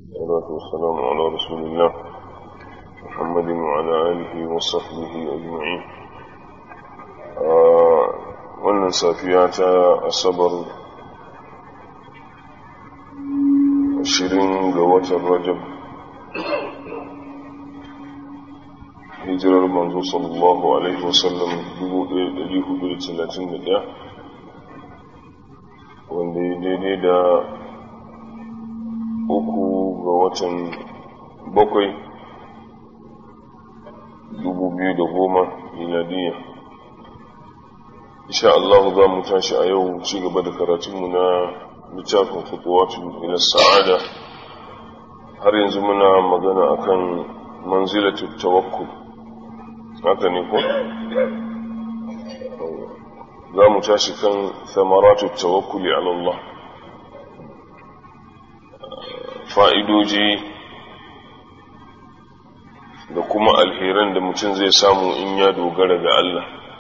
والصلاة والسلام على رسول الله محمد وعلى آله وصحبه أجمعين wannan safiya ta asabar ashirin ga watan rajab hijirar manzo sallallahu alaihi wasallam 1431 wanda ya daidai da uku ga watan bakwai dubu biyu da goma miladiyya insha Allah za mu tashi a yau ci gaba da karatunmu na littafin fituwatu ila sa'ada har yanzu muna magana akan manzilatul tawakkul haka ne ko za mu tashi kan samaratu tawakkuli ala Allah fa'idoji da kuma alheran da mutum zai samu in ya dogara ga Allah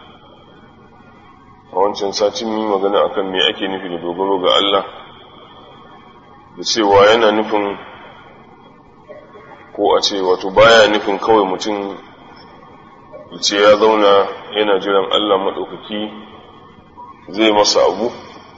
a wancan satin yi magana akan me ake nufi da dogaro ga Allah da cewa yana nufin ko a ce wato baya nufin kawai mutum ce ya zauna yana jiran Allah maɗaukaki zai masa abu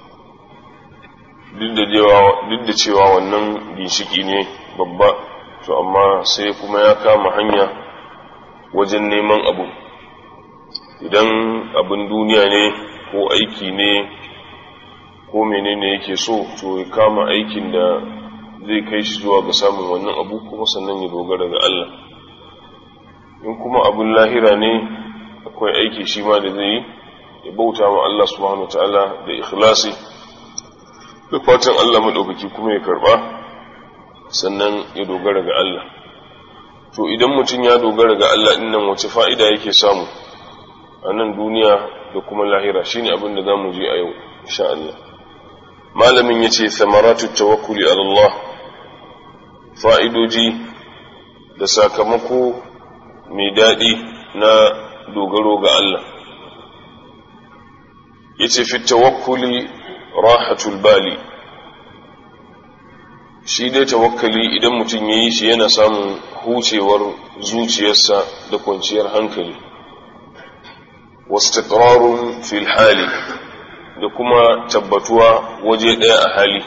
duk da cewa wannan ginshiki ne babba to amma sai kuma ya kama hanya wajen neman abu idan abin duniya ne ko aiki ne ko menene yake so to ya kama aikin da zai kai shi zuwa ga samun wannan abu kuma sannan ya dogara ga Allah in kuma abin lahira ne akwai aiki shi ma da zai yi ya bauta wa Allah subhanahu wa ta'ala da ikhlasi da fatan Allah maɗaukaki kuma ya karɓa sannan ya dogara ga Allah to idan mutum ya dogara ga Allah ɗin nan wace fa'ida yake samu a nan duniya da kuma lahira shine abin da za mu je a yau insha Allah malamin ya ce samaratu tawakkuli ala Allah fa'idoji da sakamako mai daɗi na dogaro ga Allah ya ce fi tawakkuli rahatul bali shi dai tawakkali idan mutum ya yi shi yana samun hucewar zuciyarsa da kwanciyar hankali wastiqrarun fil hali da kuma tabbatuwa waje ɗaya a hali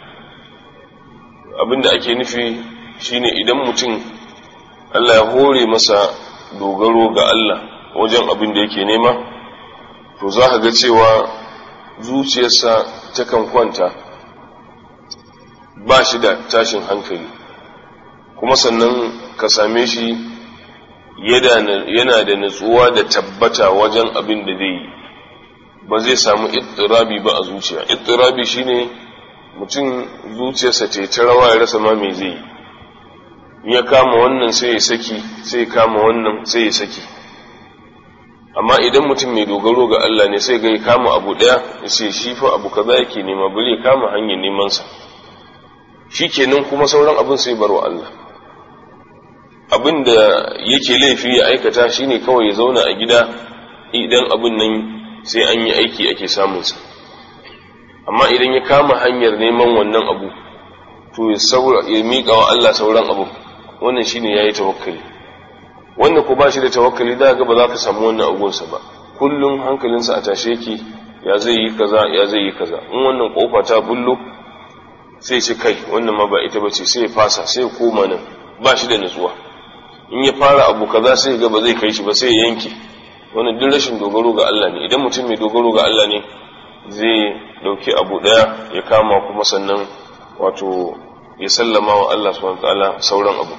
abinda ake nufi shine idan mutum Allah ya hore masa dogaro ga Allah wajen abin da yake nema to za ka ga cewa zuciyarsa takan kwanta ba shi da tashin hankali kuma sannan ka same shi yana da natsuwa da tabbata wajen abin da zai yi ba zai samu ittirabi ba a zuciya ittirabi shine mutum zuciyarsa ce ta rawa ya rasa ma me zai yi ya kama wannan sai ya saki sai ya kama wannan sai ya saki amma idan mutum mai dogaro ga Allah ne sai ga ya kama abu daya ya ce shi fa abu kaza yake nema bari ya kama hanyar neman sa shikenan kuma sauran abin sai barwa Allah abin da yake laifi ya aikata shine kawai ya zauna a gida idan abin nan sai an yi aiki ake samun sa amma idan ya kama hanyar neman wannan abu to ya saura ya miƙa wa Allah sauran abu wannan shine yayi tawakkali wanda ko ba shi da tawakkali da ga ba za ka samu wannan agunsa ba kullum hankalinsa a tashe yake ya zai yi kaza ya zai yi kaza in wannan kofa ta bullo sai ce kai wannan ma ba ita ba ce sai ya fasa sai ya koma nan ba shi da nutsuwa in ya fara abu kaza sai ga ba zai kai shi ba sai ya yanke wannan duk rashin dogaro ga Allah ne idan mutum mai dogaro ga Allah ne zai dauki abu daya ya kama kuma sannan wato ya sallama wa Allah subhanahu wa ta'ala sauran abu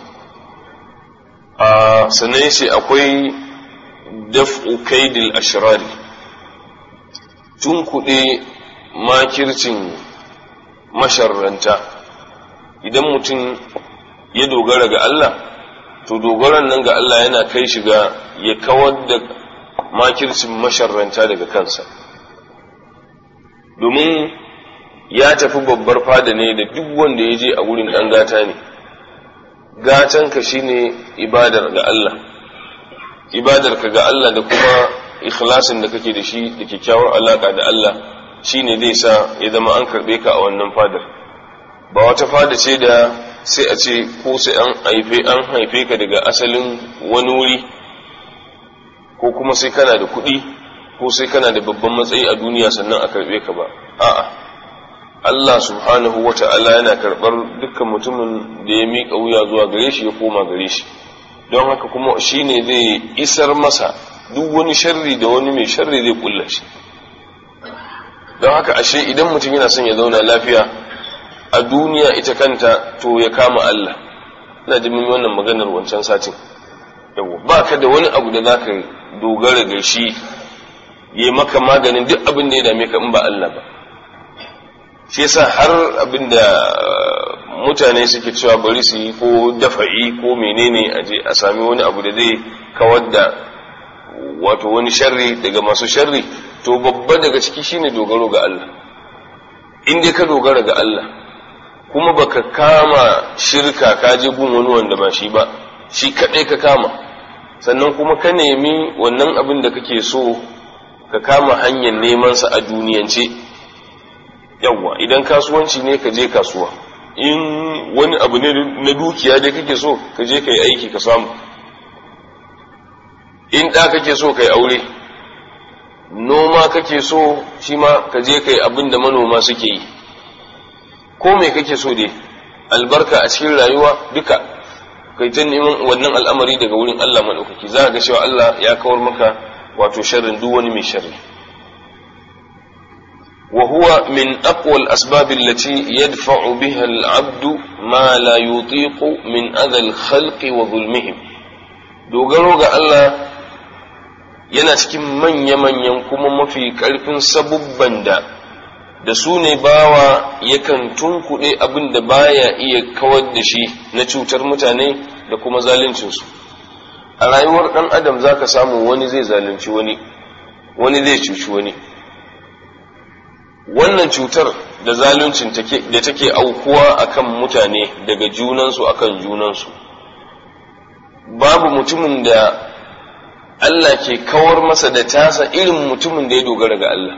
a sannan yace akwai daf'u kaidil ashrari tun kuɗe makircin masharranta idan mutum ya dogara ga Allah to dogaran nan ga Allah yana kai shi ga ya kawar da makircin masharranta daga kansa domin ya tafi babbar fada ne da duk wanda ya je a wurin ɗan gata ne gatanka shine ibadar ga Allah ibadarka ga Allah da kuma ikhlasin da kake da shi da kyakkyawar alaka da Allah shine zai sa ya zama an karbe ka a wannan fadar ba wata fada ce da sai a ce ko sai an haife an haife ka daga asalin wani wuri ko kuma sai kana da kuɗi ko sai kana da babban matsayi a duniya sannan a karɓe ka ba a'a Allah subhanahu wa ta'ala yana karɓar dukkan mutumin da ya miƙa wuya zuwa gare shi ya koma gare shi don haka kuma shi ne zai isar masa duk wani sharri da wani mai sharri zai kulla shi don haka ashe idan mutum yana son ya zauna lafiya a duniya ita kanta to ya kama Allah ina ji mun wannan maganar wancan satin yawa ba ka da wani abu da za ka dogara ga shi ya maka maganin duk abin da ya dame ka in ba Allah ba shi yasa har abin da mutane suke cewa bari su yi ko dafa'i ko menene a je a sami wani abu da zai kawar da wato wani sharri daga masu sharri to babba daga ciki shine dogaro ga Allah in dai ka dogara ga Allah kuma baka kama shirka ka je gun wani wanda ba shi ba shi kadai ka kama sannan kuma ka nemi wannan abin da kake so ka kama hanyar neman sa a duniyance yawwa idan kasuwanci ne ka je kasuwa in wani abu ne na dukiya dai kake so ka je ka yi aiki ka samu in ɗa kake so ka yi aure noma kake so shi ma ka je ka yi abin da manoma suke yi ko me kake so dai albarka a cikin rayuwa duka kai ta neman wannan al'amari daga wurin Allah maɗaukaki za ga cewa Allah ya kawar maka wato sharrin duk wani mai sharri وهو من أقوى الأسباب التي يدفع بها العبد ما لا يطيق من أذى الخلق وظلمهم dogaro ga Allah yana cikin manya-manyan kuma mafi ƙarfin sabubban da da su ne bawa yakan tunkuɗe abin da baya iya kawar da shi na cutar mutane da kuma zaluncinsu a rayuwar ɗan adam za ka samu wani zai zalunci wani wani zai cuci wani wannan cutar da zaluncin da take aukuwa akan mutane daga junansu akan junansu babu mutumin da Allah ke kawar masa da tasa irin mutumin da ya dogara ga Allah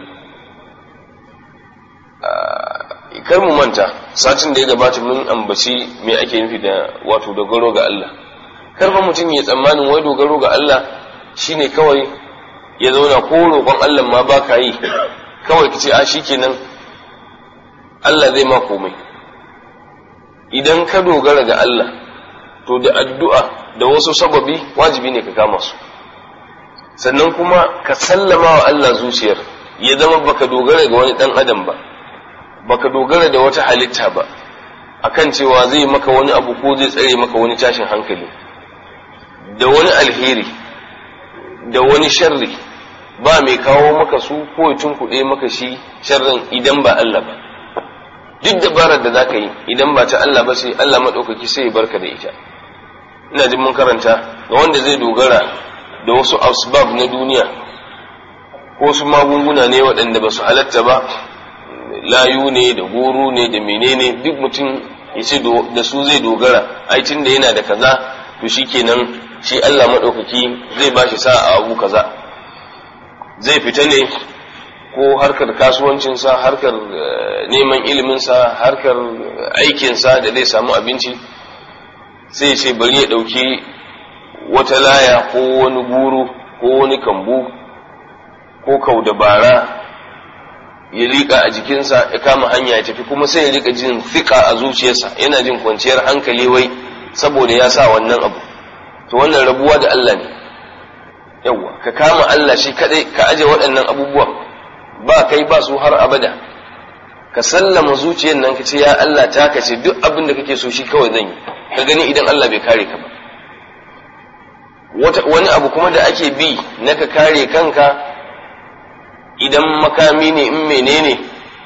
kar mu manta satin da ya gabata mun ambaci me ake nufi da wato dogaro ga Allah kar fa mutum ya tsammanin wai dogaro ga Allah shine kawai ya zauna ko roƙon Allah ma ba ka yi kawai ka ce a kenan Allah zai ma komai idan ka dogara ga Allah to da addu'a da wasu sababi wajibi ne ka kama su sannan kuma ka sallama wa Allah zuciyar ya zama baka dogara ga wani dan adam ba baka dogara da wata halitta ba akan cewa zai maka wani abu ko zai tsare maka wani tashin hankali da wani alheri da wani sharri ba mai kawo maka su ko ya tunkuɗe maka shi sharrin idan ba Allah ba duk dabarar da zaka yi idan ba ta Allah ba sai Allah maɗaukaki sai ya barka da ita ina jin mun karanta ga wanda zai dogara da wasu asbab na duniya ko su magunguna ne waɗanda ba su halatta ba layu ne da goro ne da menene duk mutum ya ce da su zai dogara ai tun da yana da kaza to shikenan shi Allah maɗaukaki zai ba shi sa'a abu kaza zai fita ne ko harkar kasuwancinsa harkar neman iliminsa harkar aikinsa da zai samu abinci sai ce bari ya ɗauki wata laya ko wani guru ko wani kambu ko kau dabara ya liƙa a jikinsa ya kama hanya ya tafi kuma sai ya riƙa jin fiƙa a zuciyarsa yana jin kwanciyar hankali wai saboda ya sa wannan abu to wannan rabuwa da Allah ne yawwa ka kama Allah shi kadai ka aje waɗannan abubuwan ba kai ba su har abada ka sallama zuciyar nan ka ce ya Allah ta ka ce duk abin da kake so shi kawai zan yi ka gani idan Allah bai kare ka ba wani abu kuma da ake bi na ka kare kanka idan makami ne in menene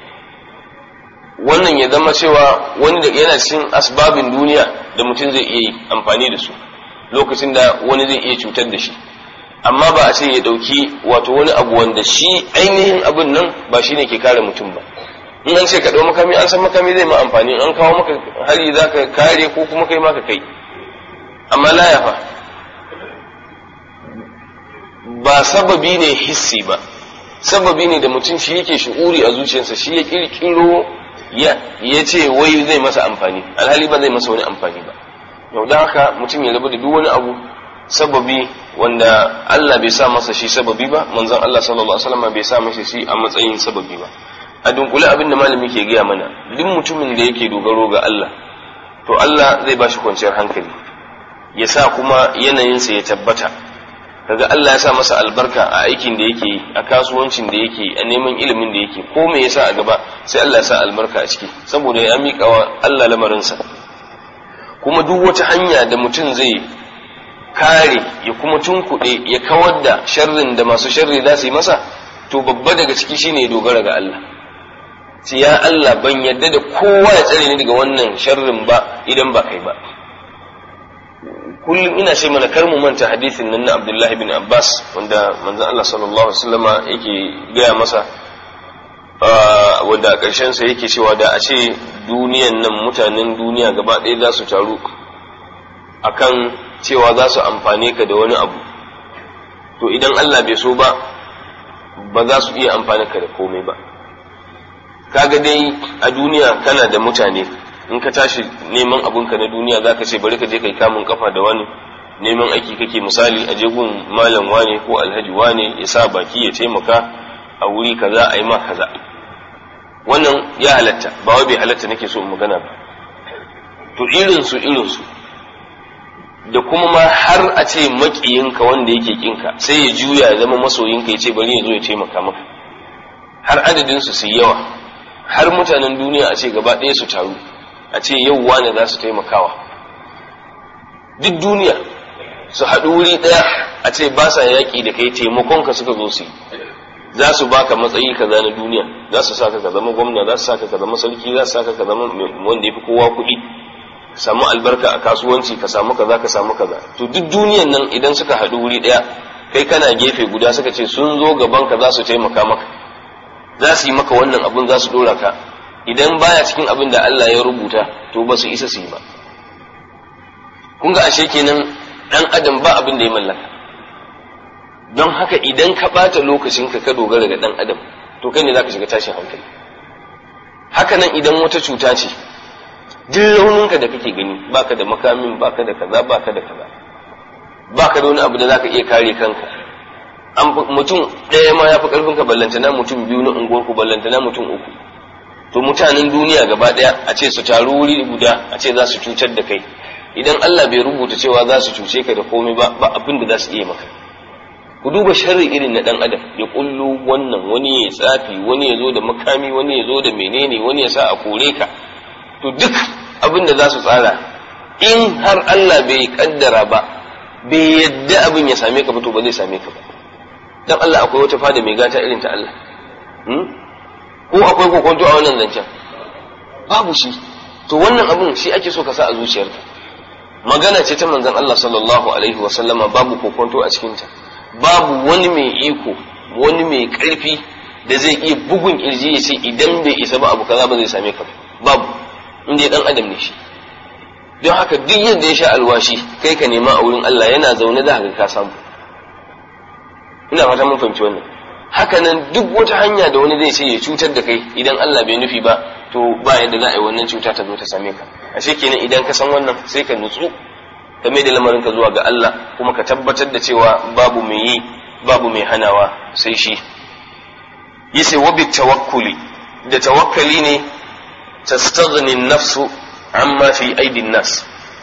wannan ya zama cewa wani da yana cikin asbabin duniya da mutum zai iya amfani da su lokacin da wani zai iya cutar da shi amma ba a ce ya ɗauki wato wani abu wanda shi ainihin abin nan ba shi ne ke kare mutum ba in an ce ka ɗau makami an san makami zai ma amfani an kawo maka hari za ka kare ko kuma kai maka kai amma laya fa ba sababi ne hissi ba sababi ne da mutum shi yake shi'uri a zuciyarsa shi ya kirkiro ya ce wai zai masa amfani alhali ba zai masa wani amfani ba yau da haka mutum ya rabu da duk wani abu sababi wanda Allah bai sa masa shi sababi ba manzon Allah sallallahu alaihi wasallam bai sa masa shi a matsayin sababi ba a dunkule abin da malami ke gaya mana duk mutumin da yake dogaro ga Allah to Allah zai ba shi kwanciyar hankali ya sa kuma yanayinsa ya tabbata kaga Allah ya sa masa albarka a aikin da yake yi a kasuwancin da yake yi a neman ilimin da yake ko me yasa a gaba sai Allah ya sa albarka a ciki saboda ya miƙa wa Allah lamarinsa kuma duk wata hanya da mutum zai kare ya kuma tunkuɗe ya kawar da sharrin da masu sharri za su yi masa to babba daga ciki shine ya dogara ga Allah sai ya Allah ban yadda da kowa ya tsare ni daga wannan sharrin ba idan ba kai ba kullum ina ce mana kar mu manta hadisin nan na Abdullahi bin Abbas wanda manzon Allah sallallahu alaihi wasallama yake gaya masa wanda a ƙarshen sa yake cewa da a ce duniyan nan mutanen duniya gaba ɗaya za su taru akan cewa za su amfane ka da wani abu to idan Allah bai so ba ba za su iya amfani ka da komai ba kaga dai a duniya kana da mutane in ka tashi neman abunka na duniya za ka ce bari ka je kai kamun kafa da wani neman aiki kake misali a gun malam wane ko alhaji wane ya sa baki ya taimaka a wuri kaza a yi ma kaza wannan ya halatta ba wai bai halatta nake so magana ba to irin su irin su da kuma ma har a ce makiyinka wanda yake kinka sai ya juya ya zama masoyinka ya ce bari ya zo ya taimaka maka har adadin su su yawa har mutanen duniya a ce gaba ɗaya su taru a ce yau wane za su taimakawa duk duniya su haɗu wuri ɗaya a ce ba sa yaƙi da kai taimakonka suka zo su yi za su baka matsayi kaza na duniya za su saka ka zama gwamna za su saka ka zama sarki za su saka ka zama wanda ya fi kowa kuɗi ka samu albarka a kasuwanci ka samu kaza ka samu kaza to duk duniyan nan idan suka haɗu wuri ɗaya kai kana gefe guda suka ce sun zo gaban ka za su taimaka maka za su yi maka wannan abun za su ɗora ka idan baya cikin abin da Allah ya rubuta to ba su isa su yi ba kun ga ashe kenan dan adam ba abin da ya mallaka don haka idan ka ɓata lokacinka ka dogara ga dan adam to kai ne za ka shiga tashin hankali haka nan idan wata cuta ce duk rauninka da kake gani baka da makamin baka da kaza baka da kaza baka da wani abu da zaka iya kare kanka mutum ɗaya ma ya fi ƙarfin ka ballantana mutum biyu na unguwarku ballantana mutum uku to mutanen duniya gaba ɗaya a ce su taru wuri guda a ce za su cutar da kai idan Allah bai rubuta cewa za su cuce ka da komai ba ba abin da za su iya maka ku duba sharri irin na dan adam ya kullu wannan wani ya tsafi wani ya zo da makami wani ya zo da menene wani ya sa a kore ka to duk abin da za su tsara in har Allah bai kaddara ba bai yadda abin ya same ka ba to ba zai same ka ba dan Allah akwai wata fada mai gata irin ta Allah ko akwai kokonto a wannan zancen babu shi to wannan abin shi ake so ka sa a zuciyarka magana ce ta manzon Allah sallallahu alaihi wa sallama babu kokonto a cikinta babu wani mai iko wani mai karfi da zai iya bugun kirji ya ce idan bai isa ba abu kaza ba zai same ka babu inda dan adam ne shi don haka duk yadda ya sha alwashi kai ka nema a wurin Allah yana zaune da haka ka samu ina fata mun fahimci wannan haka nan duk wata hanya da wani zai ce ya cutar da kai idan Allah bai nufi ba to ba yadda za a yi wannan cuta ta zo ta same ka ashe kenan idan ka san wannan sai ka nutsu ka mai da lamarin ka zuwa ga Allah kuma ka tabbatar da cewa babu mai yi babu mai hanawa sai shi yace wa bi tawakkuli da tawakkali ne tastaghni nafsu amma fi aidin nas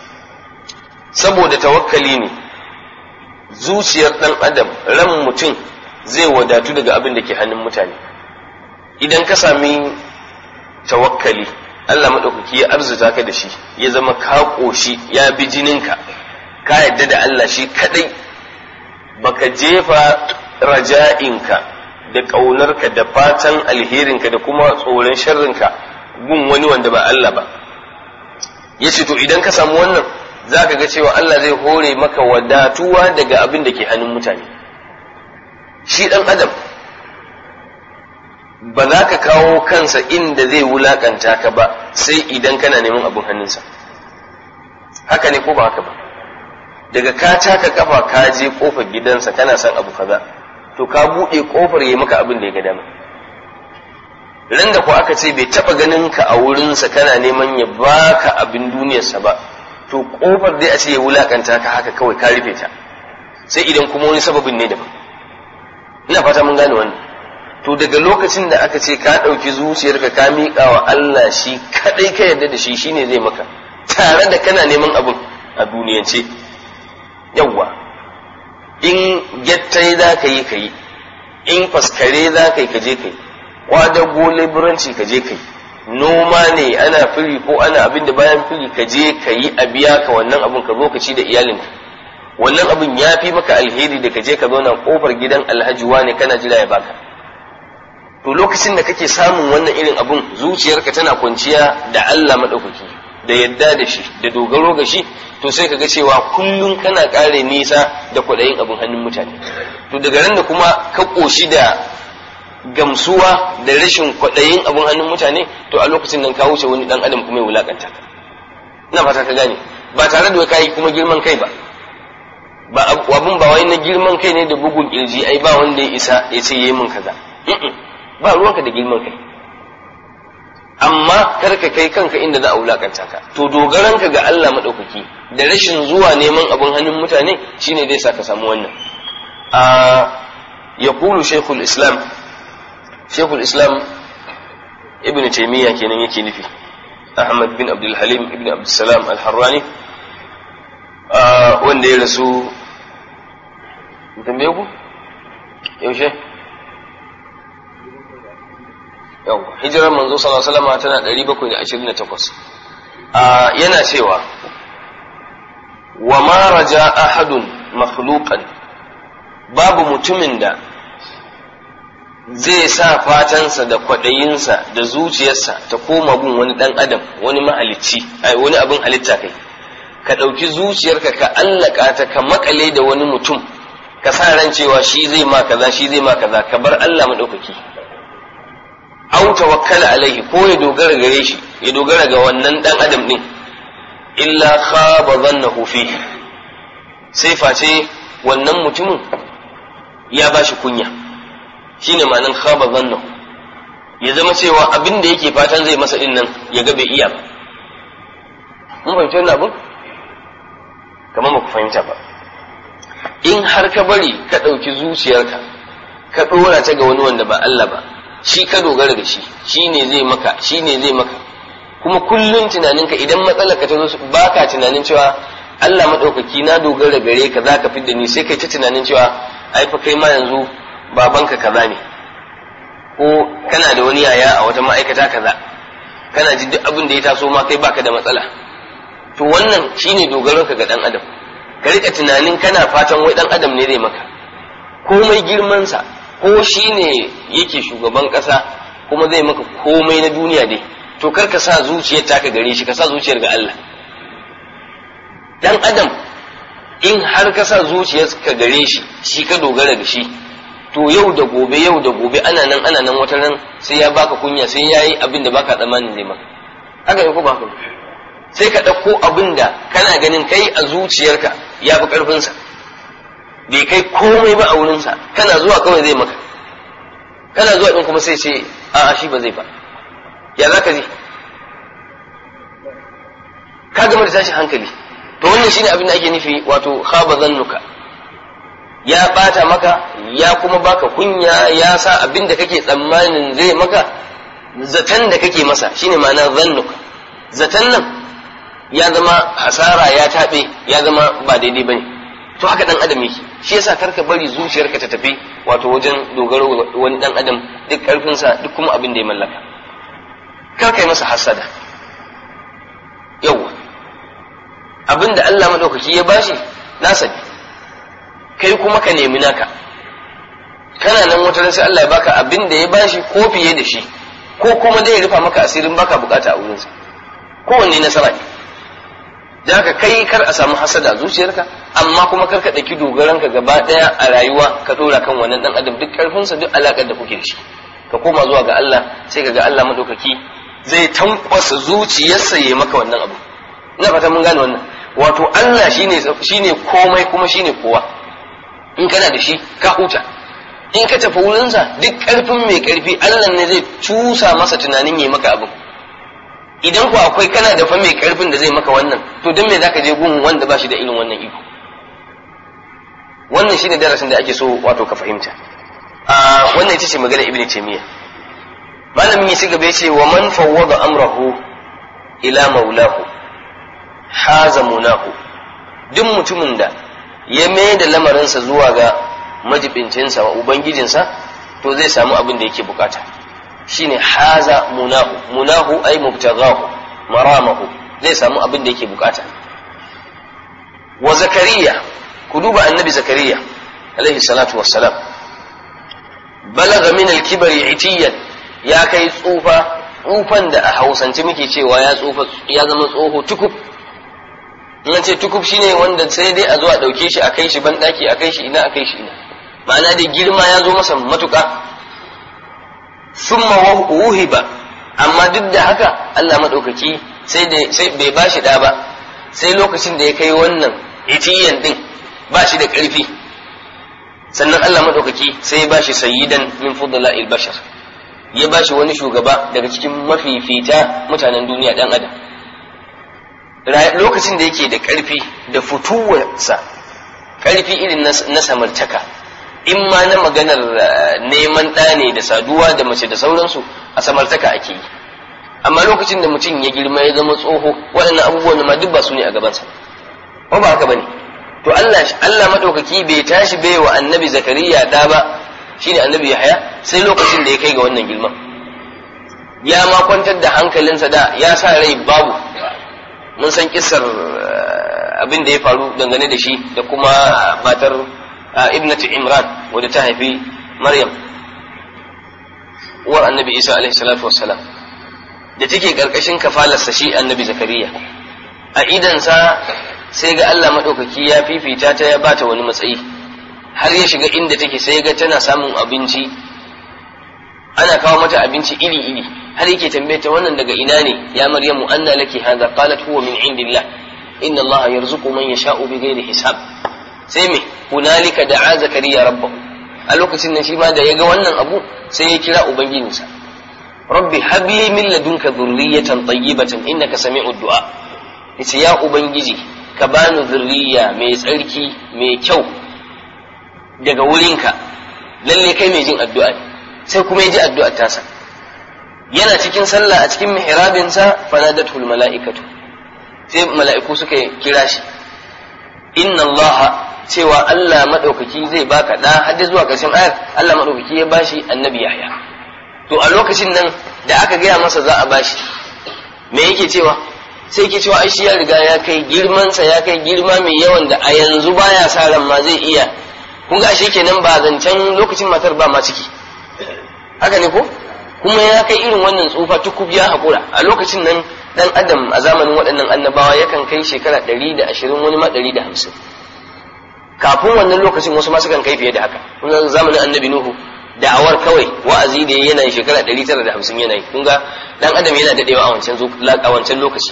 saboda tawakkali ne zuciyar dan adam ran mutum zai wadatu daga abin da ke hannun mutane idan ka sami tawakkali Allah maɗaukaki ya arzuta ka da shi ya zama ka ƙoshi ya bi jininka ka yadda da Allah shi kaɗai baka jefa raja'inka da ƙaunarka da fatan alherinka da kuma tsoron sharrinka gun wani wanda ba Allah ba ya ce to idan ka samu wannan za ka ga cewa Allah zai hore maka wadatuwa daga abin da ke hannun mutane shi ɗan adam ba za ka kawo kansa inda zai wulakanta ka ba sai idan kana neman abin hannunsa haka ne ko ba haka ba daga ka taka kafa ka je kofar gidansa kana son abu kaza to ka buɗe kofar ya maka abin da ya ga dama ran da ko aka ce bai taba ganin ka a wurinsa kana neman ya baka abin duniyarsa ba to kofar dai a ce ya wulakanta ka haka kawai ka rufe ta sai idan kuma wani sababin ne daban ina fata mun gane wannan to daga lokacin da aka ce ka ɗauki zuciyarka ka miƙa wa Allah shi kaɗai ka yarda da shi shine zai maka tare da kana neman abin a duniyance yawwa in gyattai za ka yi ka yi in faskare za ka yi ka je ka yi kwadago leburanci ka je ka yi noma ne ana firi ko ana abin da bayan firi ka je ka yi a biya ka wannan abin ka zo ka ci da iyalinka wannan abin ya fi maka alheri da ka je ka zauna kofar gidan alhaji ne kana jira ya baka to lokacin da kake samun wannan irin abun zuciyarka tana kwanciya da Allah maɗaukaki da yadda da shi da dogaro ga shi to sai ka ga cewa kullum kana ƙare nisa da kwaɗayin abin hannun mutane to daga ran da kuma ka ƙoshi da gamsuwa da rashin kwaɗayin abin hannun mutane to a lokacin nan ka wuce wani ɗan adam kuma ya wulaƙanta ka ina fata ka gane ba tare da ka yi kuma girman kai ba ba abun ba wai na girman kai ne da bugun kirji ai ba wanda ya isa ya ce yi min kaza ba ruwanka da girman kai amma kar ka kai kanka inda za a wulakanta ka to dogaranka ga Allah madaukaki da rashin zuwa neman abin hannun mutane shine zai sa ka samu wannan a yaqulu shaykhul islam shaykhul islam ibn taymiya kenan yake nufi ahmad bin abdul halim ibn abdul salam al-harrani wanda ya rasu tambaye ku yaushe yau hijirar manzo sallallahu alaihi wasallam tana 728 yana cewa wa ma raja ahadun makhluqan babu mutumin da zai sa fatansa da kwaɗayinsa da zuciyarsa ta koma gun wani ɗan adam wani mahalicci ai wani abin halitta kai ka ɗauki zuciyarka ka allaka ta ka makale da wani mutum ka sa ran cewa shi zai ma kaza shi zai ma kaza ka bar Allah maɗaukaki au tawakkala alaihi ko ya dogara gare shi ya dogara ga wannan dan adam din illa khaba dhannahu fihi sai face wannan mutumin ya bashi kunya shine ma'anan khaba dhannahu ya zama cewa abin da yake fatan zai masa din nan ya ga bai iya ba mun fahimci wannan abin kamar ba ku fahimta ba in har ka bari ka ɗauki zuciyarka ka ɗora ta ga wani wanda ba Allah ba shi ka dogara da shi shi ne zai maka shi ne zai maka kuma kullum tunaninka idan matsalar ka ta zo ba ka tunanin cewa Allah maɗaukaki na dogara gare ka za ka fidda ni sai kai ta tunanin cewa ai fa kai ma yanzu babanka kaza ne ko kana da wani yaya a wata ma'aikata kaza kana ji duk abin da ya taso ma kai baka da matsala to wannan shine dogaronka ga dan adam ka rika tunanin kana fatan wai dan adam ne zai maka komai girmansa ko shi ne yake shugaban ƙasa kuma zai maka komai na duniya dai to kar ka sa zuciyar taka gare shi ka sa zuciyar ga Allah dan adam in har ka sa zuciyar ka gare shi shi ka dogara da shi to yau da gobe yau da gobe ana nan ana nan wata ran sai ya baka kunya sai yayi abin da baka tsammanin zai maka haka ne ko ba haka sai ka ɗauko abin da kana ganin kai a zuciyarka ya fi ƙarfinsa bai kai komai ba a wurinsa kana zuwa kawai zai maka kana zuwa ɗin kuma sai ce a shi ba zai ba ya za ka je ka gama da tashin hankali to wannan shine abin da ake nufi wato khaba zannuka ya bata maka ya kuma baka kunya ya sa abin da kake tsammanin zai maka zaton da kake masa shine ma'ana zannuka zaton nan ya zama hasara ya taɓe ya zama ba daidai bane to haka dan adam yake shi yasa karka bari zuciyarka ta tafi wato wajen dogaro wani dan adam duk karfinsa duk kuma abin da ya mallaka kar kai masa hasada yawa abin da Allah madaukaki ya bashi nasa ne kai kuma ka nemi naka kana nan wata sai Allah ya baka abin da ya bashi ko fiye da shi ko kuma dai ya rufa maka asirin baka bukata a wurinsa kowanne nasara ne da haka kai kar a samu hasada a zuciyarka amma kuma kar ka ɗauki dogaranka gaba ɗaya a rayuwa ka ɗora kan wannan ɗan adam duk ƙarfinsa duk alaƙar da kuke da shi ka koma zuwa ga Allah sai ka ga Allah maɗaukaki zai tankwasa zuciyarsa ya maka wannan abu ina fata mun gane wannan wato Allah shine shine komai kuma shine kowa in kana da shi ka huta in ka tafi wurinsa duk ƙarfin mai ƙarfi Allah ne zai cusa masa tunanin yi maka abin idan ku akwai kana da fa mai ƙarfin da zai maka wannan to don me zaka je gun wanda ba shi da irin wannan iko wannan shine darasin da ake so wato ka fahimta a wannan ita ce magana ibn taymiya malamin ya ci gaba yace wa man fawwada amrahu ila maulahu haza munahu duk mutumin da ya mai da lamarinsa zuwa ga majibincinsa wa ubangijinsa to zai samu abin da yake bukata shine haza munahu munahu ay mubtaghahu maramahu zai samu abin da yake bukata wa zakariya ku duba annabi zakariya alaihi salatu wassalam balaga min al-kibri itiyan ya kai tsufa tsufan da a hausance muke cewa ya tsufa ya zama tsoho tukub in ce tukub shine wanda sai dai a zo a dauke shi a kai shi ban daki a kai shi ina a kai shi ina ma'ana da girma ya zo masa matuka summa wuhiba amma duk da haka Allah madaukaki sai da sai bai bashi da ba sai lokacin da ya kai wannan itiyan din ba shi da karfi sannan Allah madaukaki sai ya bashi sayyidan min fudla'il bashar ya bashi wani shugaba daga cikin mafifita mutanen duniya dan adam lokacin da yake da ƙarfi da fituwarsa ƙarfi irin na samartaka in ma na maganar neman ɗa ne da saduwa da mace da sauransu a samartaka ake yi amma lokacin da mutum ya girma ya zama tsoho waɗannan abubuwan ma duk ba su ne a gabansa ba ba haka bane to Allah Allah madaukaki bai tashi bai wa annabi zakariya da ba shine annabi yahaya sai lokacin da ya kai ga wannan girman ya ma kwantar da hankalinsa da ya sa rai babu mun san kissar abin da ya faru dangane da shi da kuma matar ibnati imran wadda ta haifi maryam uwar annabi isa alaihi salatu wassalam da take karkashin kafalarsa shi annabi zakariya a idansa sai ga allah maɗaukaki ya fifita ta ya bata wani matsayi har ya shiga inda take sai ga tana samun abinci ana kawo mata abinci iri-iri har yake tambaye ta wannan daga ina ne ya maryamu anna laki hadha qalat huwa min indillah inna allaha yarzuqu man yasha'u bighairi hisab sai me hunalika da'a zakariya rabbahu a lokacin nan shi ma da yaga wannan abu sai ya kira ubangijinsa rabbi habli min ladunka dhurriyatan tayyibatan innaka sami'ud du'a yace ya ubangiji ka bani zurriya mai tsarki mai kyau daga wurinka lalle kai mai jin addu'a ne sai kuma ya ji addu'ar tasa yana cikin sallah a cikin mihrabinsa fanadatul mala'ikatu sai mala'iku suka kira shi inna Allah cewa Allah madaukaki zai baka da har zuwa ƙarshen ayar Allah madaukaki ya bashi annabi Yahya to a lokacin nan da aka gaya masa za a bashi me yake cewa sai yake cewa ai shi ya riga ya kai girmansa ya kai girma mai yawan da a yanzu baya sa ran ma zai iya kun ga ashe kenan ba zancen lokacin matar ba ma ciki haka ne ko kuma ya kai irin wannan tsufa tukub ya haƙura a lokacin nan dan adam a zamanin waɗannan annabawa yakan kai shekara ɗari da ashirin wani ma ɗari da hamsin kafin wannan lokacin wasu ma sukan kai fiye da haka kun zamanin annabi nuhu da'awar kawai wa'azi da yana shekara ɗari tara da hamsin yana yi kun ga dan adam yana daɗewa a wancan a wancan lokaci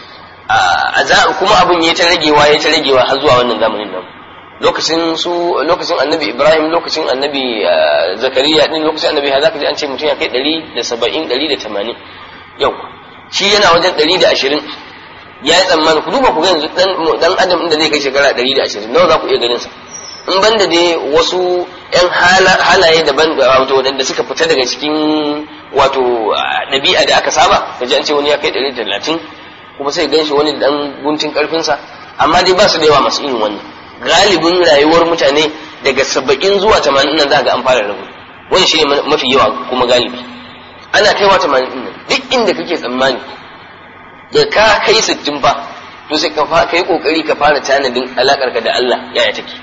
a kuma abin ya ta ragewa ya ta ragewa har zuwa wannan zamanin nan lokacin su lokacin annabi ibrahim lokacin annabi zakariya din lokacin annabi ha zaka ji an ce mutum ya kai 170 180 yau shi yana wajen 120 ya yi tsammani ku duba ku ga yanzu dan adam inda zai kai shekara 120 nawa za ku iya ganin sa in banda dai wasu yan halaye daban wato wadanda suka fita daga cikin wato ɗabi'a da aka saba ka ji an ce wani ya kai 130 kuma sai gan shi wani dan guntun karfinsa amma dai ba su da yawa masu irin wannan galibin rayuwar mutane daga saba'in zuwa tamanin nan za ga an fara rabu wani shi ne mafi yawa kuma galibi ana kaiwa tamanin nan duk inda kake tsammani da ka kai sittin fa to sai ka yi kokari ka fara tanadin alakar ka da Allah yaya take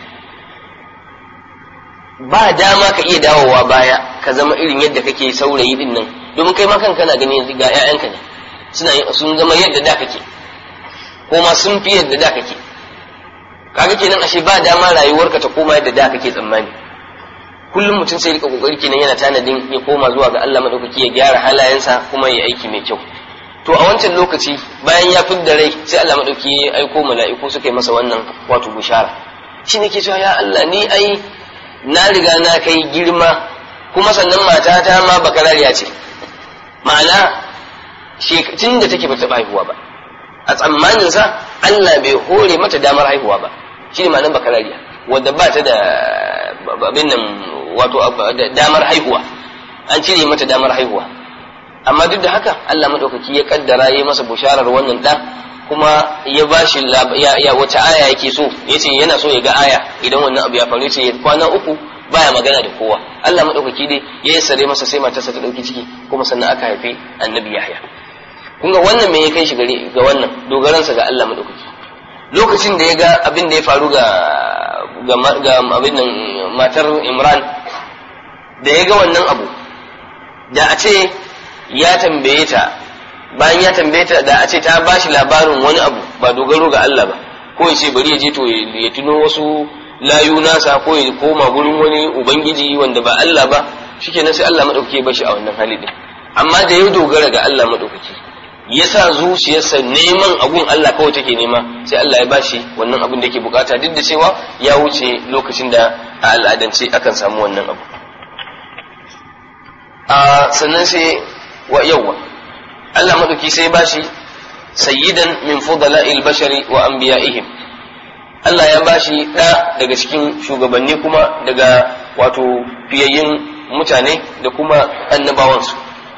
ba dama ka iya dawowa baya ka zama irin yadda kake saurayi din nan domin kai ma kanka na gani yanzu ga 'ya'yanka ne suna sun zama yadda da kake ko ma sun fi yadda da kake kaga kenan ashe ba dama rayuwarka ta koma yadda da kake tsammani kullum mutum sai rika kokari kenan yana tanadin ya koma zuwa ga Allah madaukaki ya gyara halayensa kuma ya aiki mai kyau to a wancan lokaci bayan ya fidda rai sai Allah madaukaki ya aiko mala'iku suka yi masa wannan wato bushara shi ne ke cewa ya Allah ni ai na riga na kai girma kuma sannan matata ma bakarariya ce ma'ana tun da take bata haihuwa ba a tsammaninsa Allah bai hore mata damar haihuwa ba shi ne ma'anar bakarariya wadda ba ta da abin nan wato damar haihuwa an cire mata damar haihuwa amma duk da haka Allah maɗaukaki ya kaddara ya masa busharar wannan ɗan kuma ya ba shi ya wace aya yake so ya ce yana so ya ga aya idan wannan abu ya faru ya ce kwana uku baya magana da kowa Allah maɗaukaki dai ya yi sare masa sai matarsa ta ɗauki ciki kuma sannan aka haifi annabi Yahya kun ga wannan me ya kai shi gare ga wannan dogaransa ga Allah maɗaukaki lokacin da ya ga abin da ya faru ga ga abin nan matar Imran da ya ga wannan abu da a ce ya tambaye ta bayan ya tambaye ta da a ce ta bashi labarin wani abu ba dogaro ga Allah ba ko ya ce bari ya je to ya tuno wasu layu nasa ko ya koma gurin wani ubangiji wanda ba Allah ba shikenan sai Allah madaukake ya bashi a wannan hali din amma da ya dogara ga Allah madaukake ya sa zuciyarsa neman abun Allah kawai take nema sai Allah ya bashi wannan abun da yake bukata duk da cewa ya wuce lokacin da a al'adance akan samu wannan abu a sannan sai wa yawwa Allah madauki sai bashi sayyidan min fudala'il bashari wa anbiya'ihim Allah ya bashi ɗa daga cikin shugabanni kuma daga wato fiyayyin mutane da kuma annabawansu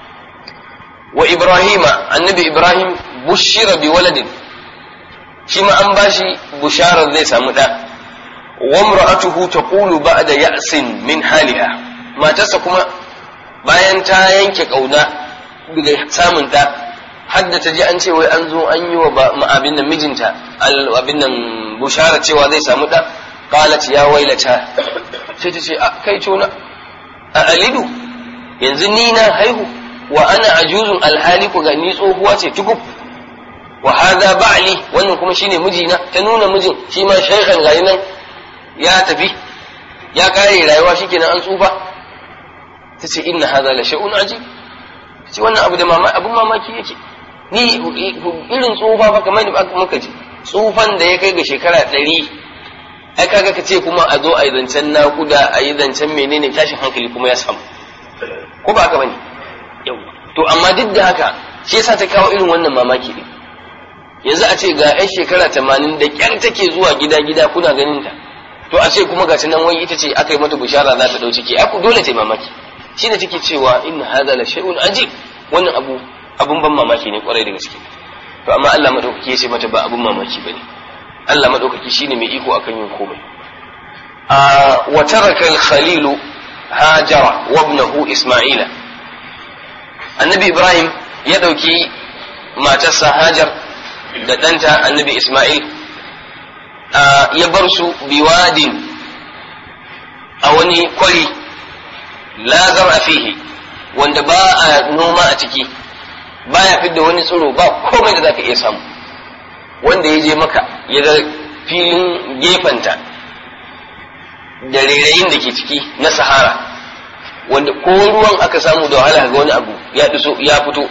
wa Ibrahima annabi Ibrahim bushira bi waladin shi ma an bashi busharar zai samu ɗa wa imra'atuhu taqulu ba'da ya'sin min haliha matarsa kuma bayan ta yanke kauna daga samun ɗa hadda ta ji an ce wai an zo an yi wa abin nan mijinta abin nan bushara cewa zai samu ɗa qalat ya wailata sai ta ce kai tona a alidu yanzu ni na haihu wa ana ajuzun alhali ku ga ni tsohuwa ce tukub wa hadha ba'li wannan kuma shine mijina ta nuna mijin shi ma shaykhan gari nan ya tafi ya kare rayuwa shikenan an tsufa ta ce inna hadha la shay'un ajib ce wannan abu da abun mamaki yake ni irin tsufa ba kamar da muka ji tsufan da ya kai ga shekara ɗari ai kaga ka ce kuma a zo a yi zancen naƙuda a yi zancen menene tashin hankali kuma ya samu ko ba haka bane to amma duk da haka shi yasa ta kawo irin wannan mamaki ne yanzu a ce ga 'yan shekara tamanin da ƙyar take zuwa gida gida kuna ganin ta to a ce kuma ga nan wai ita ce aka yi mata bishara za ta ɗau ciki ai dole ta yi mamaki shi ne take cewa inna hadha la shay'un ajib wannan abu abun ban mamaki ne kwarai da gaske to amma Allah madaukaki ya ce mata ba abun mamaki bane Allah madaukaki shine mai iko akan yin komai a wa taraka al-khalil hajara wa ibnahu isma'ila annabi ibrahim ya dauki matarsa hajar da ɗanta annabi isma'il ya bar su biwadin a wani kwari la zara fihi wanda ba a noma a ciki baya fidda wani tsiro ba komai da zaka iya samu wanda ya je maka ya ga filin gefenta da rairayin da ke ciki na sahara wanda ko ruwan aka samu da wahala ga wani abu ya ya fito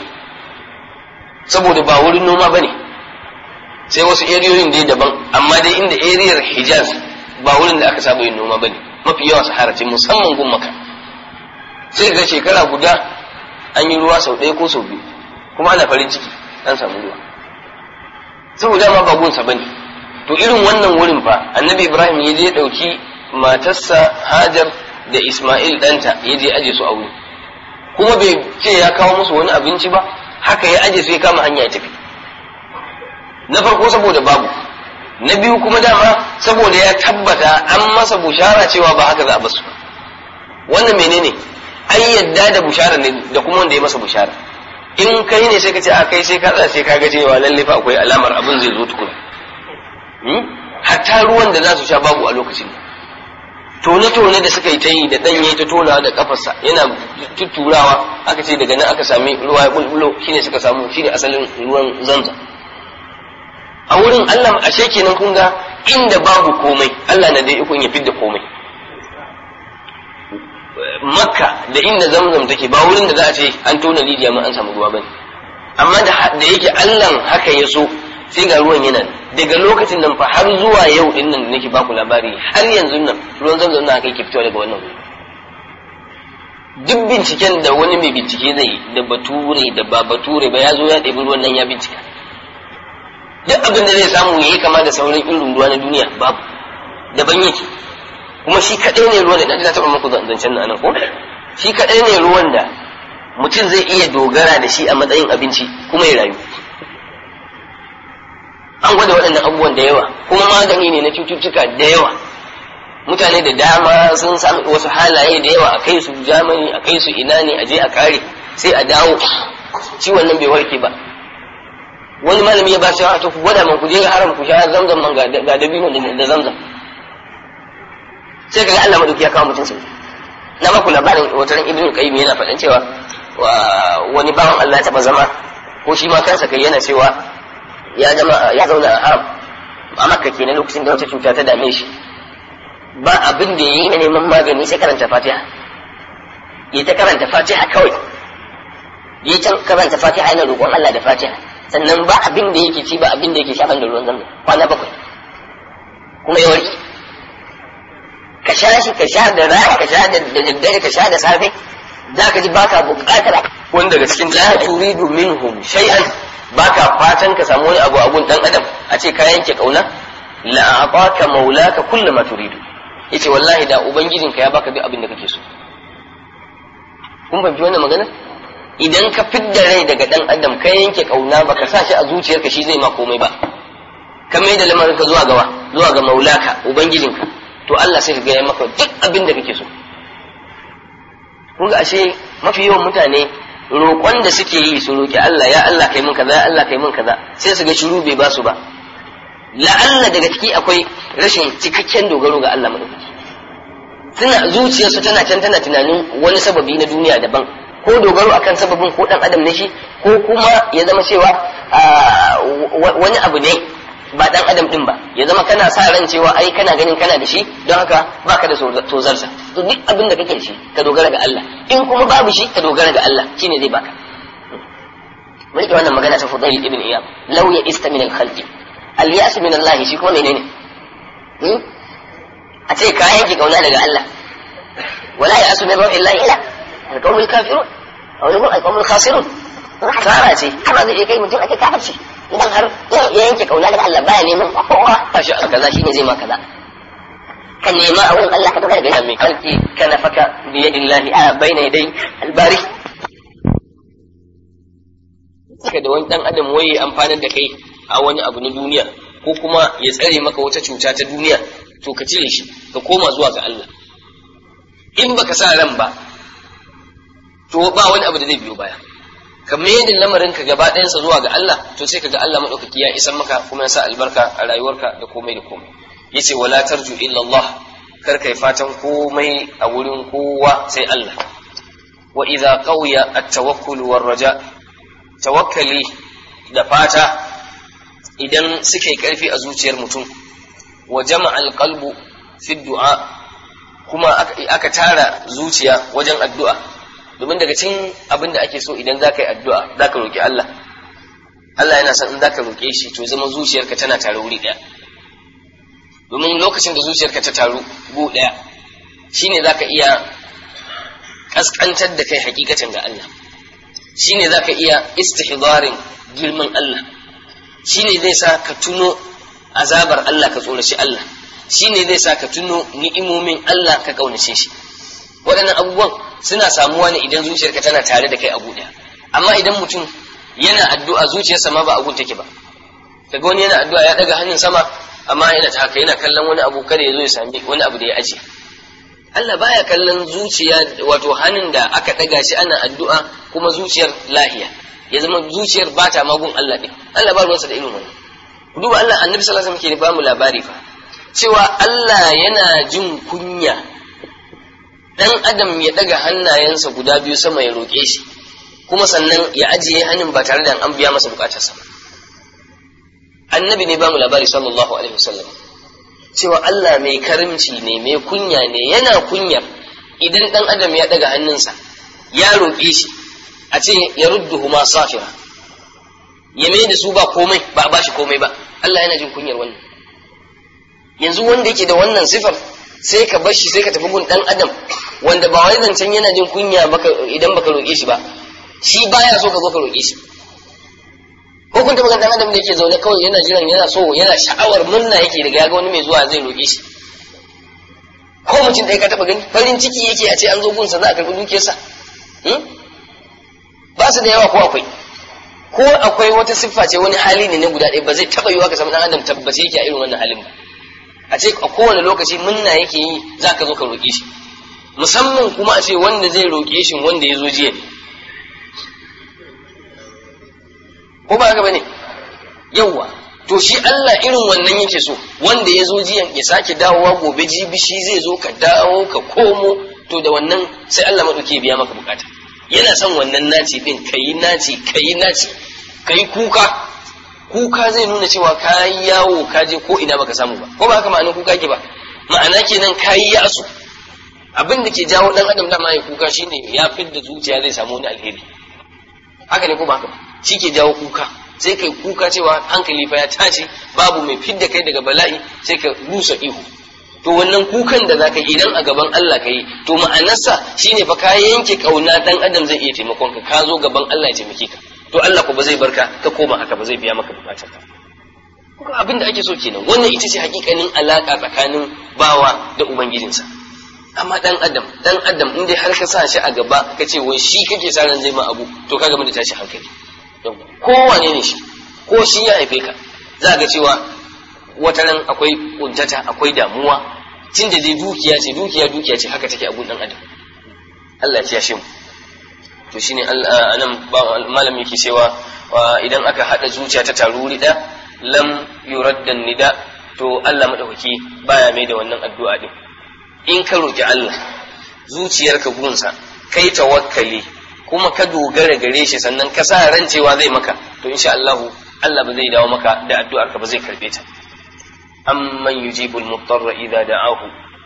saboda ba wurin noma bane sai wasu eriyoyin dai daban amma dai inda eriyar hijaz ba wurin da aka saba yin noma bane mafi yawa sahara ce musamman gun maka sai ga shekara guda an yi ruwa sau ɗaya ko sau biyu kuma ana farin ciki an samu ruwa saboda ma ba gunsa bane to irin wannan wurin fa annabi ibrahim ya je ɗauki matarsa hajar da isma'il ɗanta ya je aje su a wuri kuma bai ce ya kawo musu wani abinci ba haka ya aje su ya kama hanya ya tafi na farko saboda babu na biyu kuma dama saboda ya tabbata an masa bushara cewa ba haka za a basu wannan menene ai yadda da bushara ne da kuma wanda ya masa bushara in kai ne sai ka ce a kai sai ka tsaya sai ka ga cewa lalle fa akwai alamar abin zai zo tukuna hatta ruwan da za su sha babu a lokacin tone-tone da suka yi ta yi da ɗan yayi ta tona da kafarsa yana tutturawa aka ce daga nan aka sami ruwa ya bulbulo shine suka samu shine asalin ruwan zanzan a wurin Allah ashe kenan kun ga inda babu komai Allah na da ikon ya fidda komai makka da inda zamzam take ba wurin da za a ce an tona rijiya ma an samu ruwa bane amma da da yake Allah haka ya so sai ga ruwan yana daga lokacin nan fa har zuwa yau din nan nake baku labari har yanzu nan ruwan zamzam na kai ke fitowa daga wannan wuri duk binciken da wani mai bincike zai yi da bature da ba bature ba ya zo ya ɗebi ruwan nan ya bincika duk abin da zai samu ya yi kama da sauran irin ruwa na duniya babu daban yake kuma shi kaɗai ne ruwan da na taɓa muku zancen nan ko shi kaɗai ne ruwan da mutum zai iya dogara da shi a matsayin abinci kuma ya rayu an gwada waɗannan abubuwan da yawa kuma magani ne na cututtuka da yawa mutane da dama sun sami wasu halaye da yawa a kai su jamani a kai su ina ne a je a kare sai a dawo ciwon nan bai warke ba wani malami ya ba shi to ku gwada man ku je haram ku sha zamzam man ga dabino da zamzam sai kaga Allah madauki ya kawo mutum sai na maku labarin wataran ibnu qayyim yana faɗan cewa wani bawan Allah ya taba zama ko shi ma kansa kai yana cewa ya zama ya zauna a haram a makka kenan lokacin da wata cuta ta dame shi ba abin da yayi na neman magani sai karanta fatiha ya ta karanta fatiha kawai ya ta karanta fatiha yana roƙon Allah da fatiha sannan ba abin da yake ci ba abin da yake sha da ruwan zamzam kwana bakwai kuma ya warke ka sha shi ka sha da rana ka sha da daddare ka sha da safe za ka ji baka buƙatar wani daga cikin la turidu minhum shay'an baka fatan ka samu wani abu a gun dan adam a ce ka yanke kauna la aqaka maulaka kullu ma turidu yace wallahi da ubangijinka ya baka duk abin da kake so kun fahimci wannan magana idan ka fidda rai daga dan adam ka yanke kauna baka sa shi a zuciyarka shi zai ma komai ba ka mai da lamarin ka zuwa gawa zuwa ga maulaka ubangijinka to Allah sai ka ga ya maka duk abin da kake so kun ga ashe mafi yawan mutane roƙon da suke yi su roƙi Allah ya Allah kai mun kaza ya Allah kai mun kaza sai su ga shiru bai ba su ba la'alla daga ciki akwai rashin cikakken dogaro ga Allah madaukaki suna zuciyarsu tana can tana tunanin wani sababi na duniya daban ko dogaro akan sababin ko dan adam ne shi ko kuma ya zama cewa wani abu ne ba dan adam din ba ya zama kana sa ran cewa ai kana ganin kana da shi don haka baka da tozarsa to duk abin da kake da shi ka dogara ga Allah in kuma babu shi ka dogara ga Allah shine zai baka mun rike wannan magana ta Fudail ibn Iyad law ya ista min al-khalqi al-ya'su min Allah shi kuma menene a ce ka yanke kauna daga Allah wala ya'su min illa illa al-qawmul kafirun aw yaqul al-qawmul khasirun kara ce kara zai kai mutum ake kafirci idan har ya yanke kauna daga Allah baya neman kowa tashi a kaza shine zai ma kaza kan nema a wurin Allah ka dogara ga mai kalki kana faka bi yadillahi a baina yadai albari saka da wani dan adam waye amfanar da kai a wani abu na duniya ko kuma ya tsare maka wata cuta ta duniya to ka cire shi ka koma zuwa ga Allah in baka sa ran ba to ba wani abu da zai biyo baya ka maidin lamarin ka gaba ɗayansa zuwa ga Allah to sai ka ga Allah maɗaukaki ya isan maka kuma ya sa albarka a rayuwarka da komai da komai yace wala tarju illa Allah kar kai fatan komai a wurin kowa sai Allah wa idza qawiya at-tawakkul war raja tawakkali da fata idan suka yi karfi a zuciyar mutum wa jama'a al-qalbu fi du'a kuma aka tara zuciya wajen addu'a domin daga cikin abin da ake so idan za ka yi addu'a za ka roƙi Allah Allah yana son in za ka roƙe shi to zama zuciyarka tana tare wuri ɗaya domin lokacin da zuciyarka ta taru gu ɗaya shine za ka iya ƙasƙantar da kai hakikatan ga Allah shine za ka iya istihdarin girman Allah shine zai sa ka tuno azabar Allah ka tsoraci Allah shine zai sa ka tuno ni'imomin Allah ka ƙaunace shi waɗannan abubuwan suna samuwa ne idan zuciyarka tana tare da kai a ɗaya amma idan mutum yana addu'a zuciyarsa ma ba a take ba kaga wani yana addu'a ya ɗaga hannun sama amma yana ta haka yana kallon wani abu kada ya zo ya sami wani abu da ya ajiye Allah baya kallon zuciya wato hannun da aka ɗaga shi ana addu'a kuma zuciyar lahiya ya zama zuciyar ba ta magun Allah ɗin Allah ba ruwansa da irin wannan duba Allah annabi sallallahu alaihi wasallam ke ba mu labari fa cewa Allah yana jin kunya dan adam ya daga hannayensa guda biyu sama ya roƙe shi kuma sannan ya ajiye hannun ba tare da an biya masa bukatarsa ba annabi ne ba mu labari sallallahu alaihi wasallam cewa Allah mai karimci ne mai kunya ne yana kunyar idan dan adam ya daga hannunsa ya roƙe shi a ce ya rudduhu ma safira ya mai da su ba komai ba a bashi komai ba Allah yana jin kunyar wannan yanzu wanda yake da wannan sifar sai ka bar shi sai ka tafi gun dan adam wanda ba wai zancen yana jin kunya baka idan baka roƙe shi ba shi baya so ka zo ka roƙe shi ko kun taɓa dan adam da yake zaune kawai yana jiran yana so yana sha'awar murna yake daga ya ga wani mai zuwa zai roƙe shi ko mutum ɗaya ka taɓa gani farin ciki yake a ce an zo gunsa za a karɓi dukiyarsa ba su da yawa ko akwai ko akwai wata siffa ce wani hali ne na guda ɗaya ba zai taɓa yiwa ka samu ɗan adam tabbace yake a irin wannan halin ba a ce a kowane lokaci munna yake yi za ka zo ka roƙe shi musamman kuma a ce wanda zai roƙe shi wanda ya zo jiya ne ko ba haka bane yawwa to shi Allah irin wannan yake so wanda ya zo jiyan ya sake dawowa gobe jibi shi zai zo ka dawo ka komo to da wannan sai Allah maɗauki biya maka bukata yana son wannan naci din kayi naci kayi naci kayi kuka kuka zai nuna cewa ka yi yawo ka je ko ina baka samu ba ko ba haka ma'anar kuka ke ba ma'ana kenan ka yi yasu abin da ke jawo dan adam dama ya kuka shine ya fidda zuciya zai samu wani alheri haka ne ko ba haka ba shi ke jawo kuka sai kai kuka cewa hankali fa ya tashi babu mai fidda kai daga bala'i sai ka rusa ihu to wannan kukan da zaka yi idan a gaban Allah ka yi to ma'anarsa shine fa ka yanke kauna dan adam zai iya taimakon ka ka zo gaban Allah ya taimake ka to Allah ko ba zai barka ka koma haka ba zai biya maka bukatar ka kuka abin da ake so kenan wannan ita ce hakikanin alaka tsakanin bawa da ubangijinsa amma dan adam dan adam in dai har ka sa shi a gaba ka ce wai shi kake sa ran zai ma abu to ka gama da tashi hankali kowane ne shi ko shi ya haife ka za ga cewa wata ran akwai kuntata akwai damuwa tun da dai dukiya ce dukiya dukiya ce haka take a gun dan adam Allah ya shi mu to shine anan malam yake cewa idan aka hada zuciya ta taru wuri da lam yuraddan nida to Allah madaukaki baya mai da wannan addu'a din in ka roki Allah zuciyarka gunsa kai tawakkali kuma ka dogara gare shi sannan ka sa ran cewa zai maka to insha Allah Allah ba zai dawo maka da addu'ar ka ba zai karbe ta amman yujibul mutarra idza da'ahu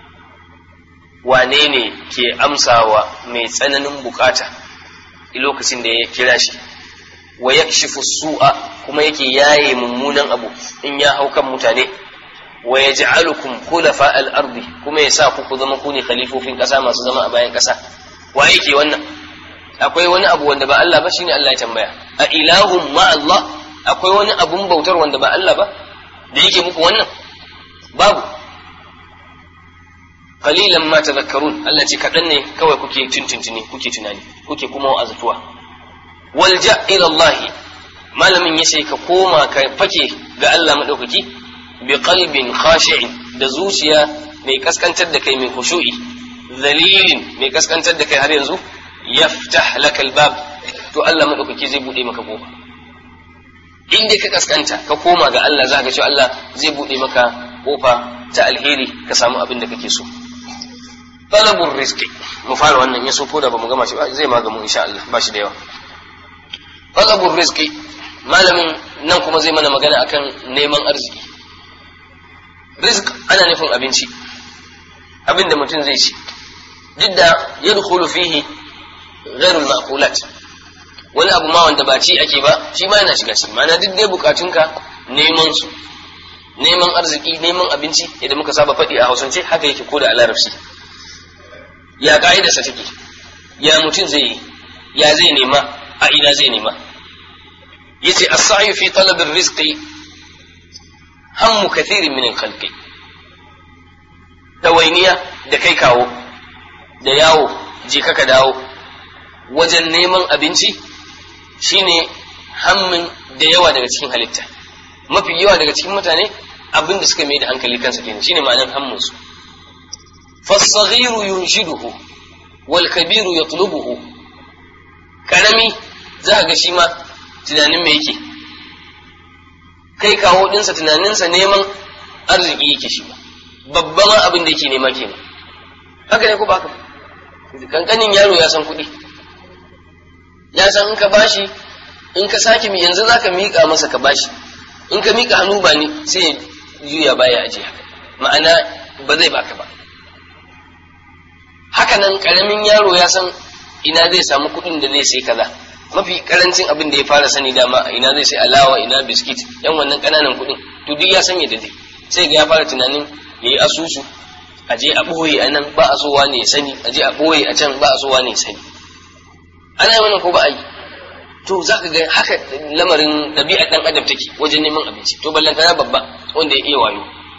wane ne ke amsawa mai tsananin bukata lokacin da ya kira shi wa yakshifu su'a kuma yake yaye mummunan abu in ya hau kan mutane wa yaj'alukum khulafa al-ardi kuma ya sa ku ku zama ku ne khalifofin kasa masu zama a bayan kasa wa yake wannan akwai wani abu wanda ba Allah ba shine Allah ya tambaya a ilahum ma Allah akwai wani abun bautar wanda ba Allah ba da yake muku wannan babu qalilan ma tadhakkarun Allah ce kadan ne kawai kuke tuntuntuni kuke tunani kuke kuma wa'azuwa walja ila Allah malamin yace ka koma ka fake ga Allah madaukaki bi qalbin khashi'in da zuciya mai kaskantar da kai mai khushu'i zalilin mai kaskantar da kai har yanzu yaftah laka albab to Allah madaukaki zai bude maka kofa in dai ka kaskanta ka koma ga Allah za ka ce Allah zai bude maka kofa ta alheri ka samu abin da kake so talabur rizqi mu fara wannan ya so ko da bamu gama shi ba zai magamu insha Allah ba shi da yawa talabur rizqi malamin nan kuma zai mana magana akan neman arziki rizq ana nufin abinci abin da mutum zai ci duk da yadkhulu fihi ghairul ma'qulat wani abu ma wanda ba ci ake ba shi ma yana shiga shi ma'ana duk dai bukatunka neman su neman arziki neman abinci idan muka saba faɗi a hausance haka yake ko da a larabci ya ka'idarsa take ya mutum zai yi ya zai nema a ina zai nema yace as-sa'yu fi talab ar-rizqi hammu kathirin min al-khalqi dawainiya da kai kawo da yawo je ka dawo wajen neman abinci shine hammin da yawa daga cikin halitta mafi yawa daga cikin mutane abin da suka mai da hankali kansa kenan shine ma'anar hammin su fasaghiru yunshiduhu wal kabiru yatlubuhu karami za ga shi ma tunanin me yake kai kawo dinsa tunaninsa neman arziki yake shi ba babban abin da yake nema kenan haka ne ko ba haka kankanin yaro ya san kuɗi ya san in ka bashi in ka sake mi yanzu zaka miƙa masa ka bashi in ka miƙa hannu ba ni sai ya juya baya aje haka ma'ana ba zai baka ba haka nan ƙaramin yaro ya san ina zai samu kuɗin da zai sai kaza mafi karancin abin da ya fara sani dama a ina zai sai alawa ina biskit yan wannan kananan kuɗin to duk ya sanya da dai sai ga ya fara tunanin ya yi asusu a je a ɓoye a nan ba a so wane ya sani a je a ɓoye a can ba a so wane ya sani ana yi wannan ko ba a yi to za ka ga haka lamarin ɗabi'ar ɗan adam take wajen neman abinci to ballantana babba wanda ya iya wayo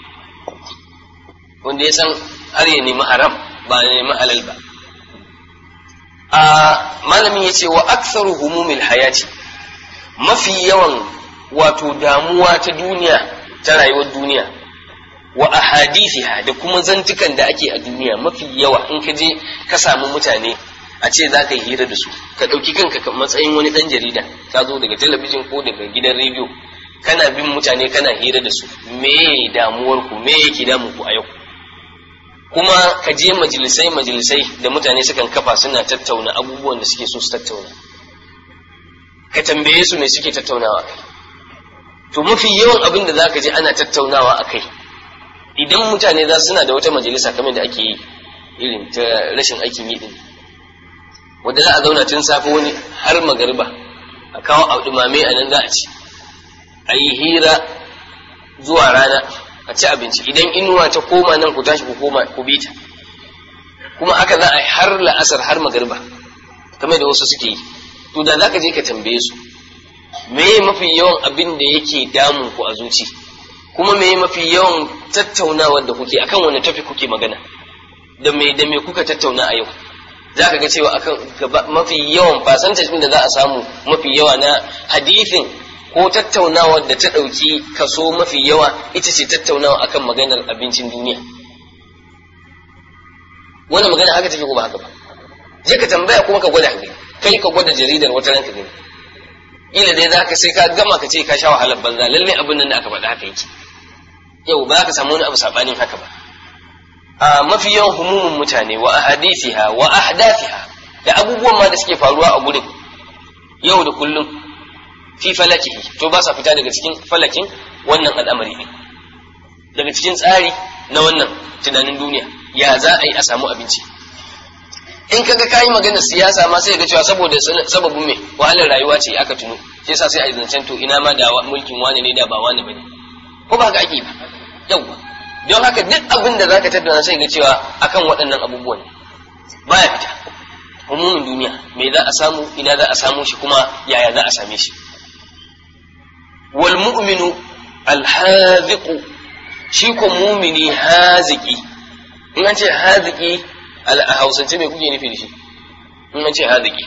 wanda ya san har ya nemi haram ba ya nemi halal ba a malamin ya ce wa aktsaru humumil hayati mafi yawan wato damuwa ta duniya ta rayuwar duniya wa ahadithiha da kuma zantukan da ake a duniya mafi yawa in ka je ka samu mutane a ce za ka yi hira da su ka ɗauki kanka ka matsayin wani ɗan jarida ka zo daga talabijin ko daga gidan rediyo kana bin mutane kana hira da su me damuwar ku me yake damu ku a yau kuma ka je majalisai majalisai da mutane sukan kafa suna tattauna abubuwan da suke so su tattauna ka tambaye su me suke tattaunawa kai to mafi yawan abin da zaka je ana tattaunawa a kai idan mutane za suna da wata majalisa kamar da ake yi irin ta rashin aikin yi din wanda za a zauna tun safe wani har magariba a kawo a dumame a nan za a ci a yi hira zuwa rana a ci abinci idan inuwa ta koma nan ku tashi ku koma ku bi ta kuma haka za a yi har la'asar har magariba kamar da wasu suke yi to da za ka je ka tambaye su me mafi yawan abin da yake damun ku a zuci kuma me mafi yawan tattaunawar da kuke akan wani tafi kuke magana da me da me kuka tattauna a yau za ka ga cewa akan mafi yawan percentage da za a samu mafi yawa na hadithin ko tattaunawar da ta ɗauki kaso mafi yawa ita ce tattaunawa akan maganar abincin duniya wannan magana haka take ko ba haka ba je ka tambaya kuma ka gwada gani kai ka gwada jaridar wata ranka gani ila dai za ka sai ka gama ka ce ka sha wahalar banza lalle abin nan da aka faɗa haka yake yau ba ka samu wani abu sabanin haka ba a mafi yawan humumin mutane wa ahadithiha wa ahdathiha da abubuwan ma da suke faruwa a gurin yau da kullum fi falakihi to ba sa fita daga cikin falakin wannan al'amari ne daga cikin tsari na wannan tunanin duniya ya za a yi a samu abinci in kaga kayi maganar siyasa ma sai ga cewa saboda sababin me wahalar rayuwa ce aka tuno shi yasa sai a zancen to ina ma da mulkin wani ne da ba wani bane ko ba haka ake ba yauwa don haka duk abin da zaka tattauna sai ga cewa akan waɗannan abubuwan baya fita umumin duniya me za a samu ina za a samu shi kuma yaya za a same shi wal mu'minu al shi ko mumini haziki in an ce haziki a hausance me kuke nufi da shi in an ce haziki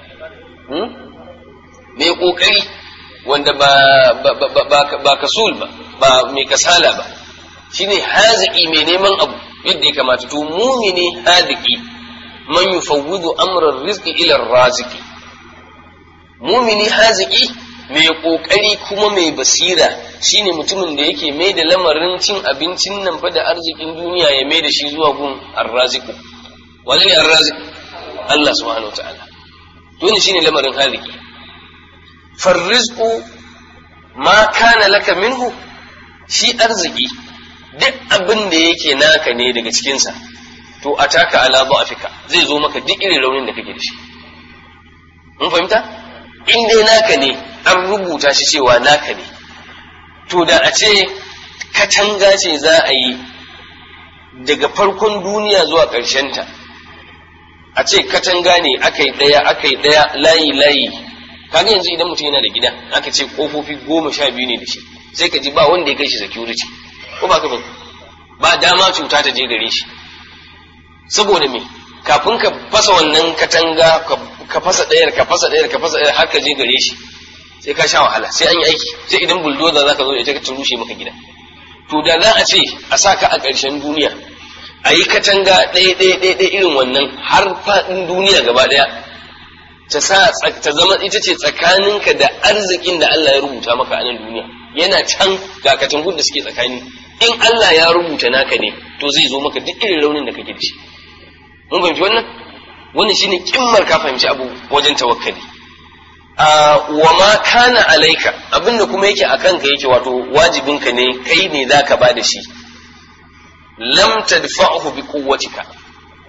mai kokari wanda ba ba kasul ba ba mai kasala ba shine haziki mai neman abu yadda ya kamata to mumini haziki man yufawwidu amran rizqi ila raziki mumini haziki mai kokari kuma mai basira shine mutumin da yake mai da lamarin cin abincin nan fa da arzikin duniya ya mai da shi zuwa gun arraziku wani ne arraziku Allah subhanahu ta'ala to ne shine lamarin haziki farrizqu ma kana laka minhu shi arziki duk abin da yake naka ne daga cikinsa to ataka ala dha'fika zai zo maka duk irin raunin da kake da shi mun fahimta in dai naka ne an rubuta shi cewa naka ne to da a ce katanga ce za a yi daga farkon duniya zuwa ta, a ce katanga ne aka yi ɗaya aka yi ɗaya layi layi kaga yanzu idan mutum yana da gida aka ce kofofi goma sha biyu ne da shi sai ka ji ba wanda ya kai shi security ko ba ka ba ba dama cuta ta je gare shi saboda me kafin ka fasa wannan katanga ka fasa ɗayar ka fasa ɗayar ka fasa ɗayar har ka je gare shi sai ka sha wahala sai an yi aiki sai idan bulldozer zaka zo da ita ka rushe maka gida to da za a ce a sa ka a ƙarshen duniya a yi katanga ɗaya ɗaya ɗaya ɗaya irin wannan har faɗin duniya gaba ɗaya ta sa ta zama ita ce tsakaninka da arzikin da Allah ya rubuta maka a nan duniya yana can ga katangun da suke tsakani in Allah ya rubuta naka ne to zai zo maka duk irin raunin da kake da shi mun fahimci wannan wannan shine kimmar ka fahimci abu wajen tawakkali wa ma kana alaika abinda kuma yake a kanka yake wato wajibinka ne kai ne zaka ba da shi lam tadfa'uhu bi quwwatika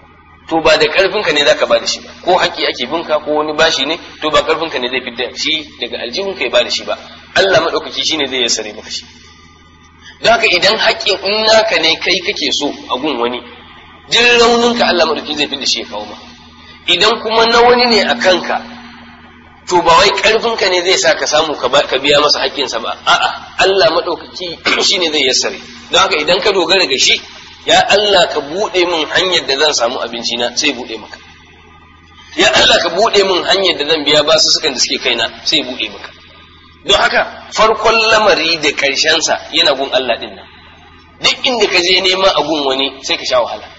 to ba da karfinka ne zaka bada shi ba ko haƙƙi ake binka ko wani bashi ne to ba karfinka ne zai fidda shi daga aljihunka ya bada shi ba Allah madaukaki shine zai yassare maka shi don haka idan haƙƙin in naka ne kai kake so a gun wani jin rauninka Allah madaukaki zai fidda shi ya kawo ma idan kuma na wani ne a kanka to ba wai karfinka ne zai sa ka samu ka biya masa haƙƙinsa ba a'a Allah madaukaki shine zai yassare don haka idan ka dogara ga shi ya Allah ka buɗe min hanyar da zan samu abinci na sai buɗe maka ya Allah ka buɗe min hanyar da zan biya basu sukan da suke kaina sai buɗe maka don haka farkon lamari da sa yana gun Allah din nan duk inda ka je nema a gun wani sai ka sha wahala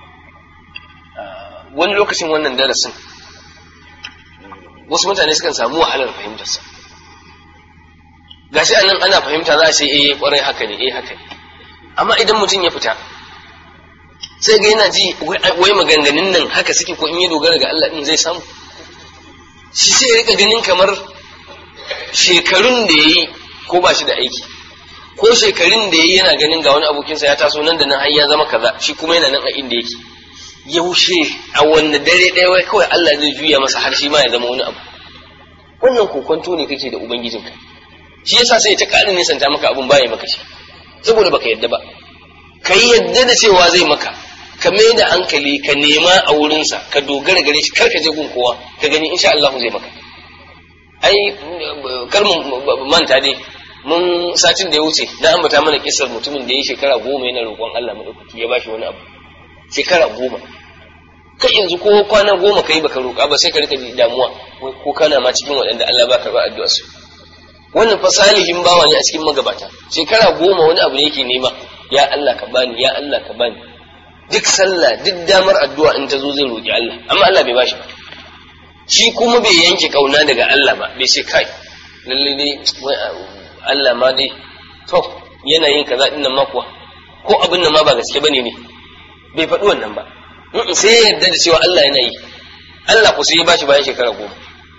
wani lokacin wannan darasin wasu mutane sukan samu wahalar fahimtarsa gashi anan ana fahimta za a ce eh kwarai haka ne eh haka ne amma idan mutum ya fita sai ga yana ji wai maganganun nan haka suke ko in ya dogara ga Allah din zai samu shi sai ya rika ganin kamar shekarun da yayi ko ba shi da aiki ko shekarun da yayi yana ganin ga wani abokinsa ya taso nan da nan har ya zama kaza shi kuma yana nan a inda yake yaushe a wanne dare ɗaya wai kawai Allah zai juya masa har shi ma ya zama wani abu wannan kokonto ne kake da ubangijinka shi yasa sai ta ƙara nisanta maka abun baya maka shi saboda baka yadda ba ka yi yadda da cewa zai maka ka mai da hankali ka nema a wurinsa ka dogara gare shi kar ka je gun kowa ka gani insha Allah zai maka ai kar mu manta dai mun satin da ya wuce na ambata mana kisar mutumin da ya shekara goma yana roƙon Allah madaukaki ya bashi wani abu shekara goma kai yanzu ko kwana goma kai baka roƙa ba sai ka rika damuwa ko kana ma cikin waɗanda Allah ba ka ba addu'a su wannan fa salihin bawa ne a cikin magabata shekara goma wani abu ne yake nema ya Allah ka bani ya Allah ka bani duk sallah duk damar addu'a in ta zo zai roƙi Allah amma Allah bai bashi ba shi kuma bai yanke kauna daga Allah ba bai ce kai lalle dai Allah ma dai to yana yin kaza din nan ma kuwa ko abin nan ma ba gaske bane ne bai faɗi wannan ba sai ya yarda da cewa Allah yana yi Allah ku sai ya bashi bayan shekara goma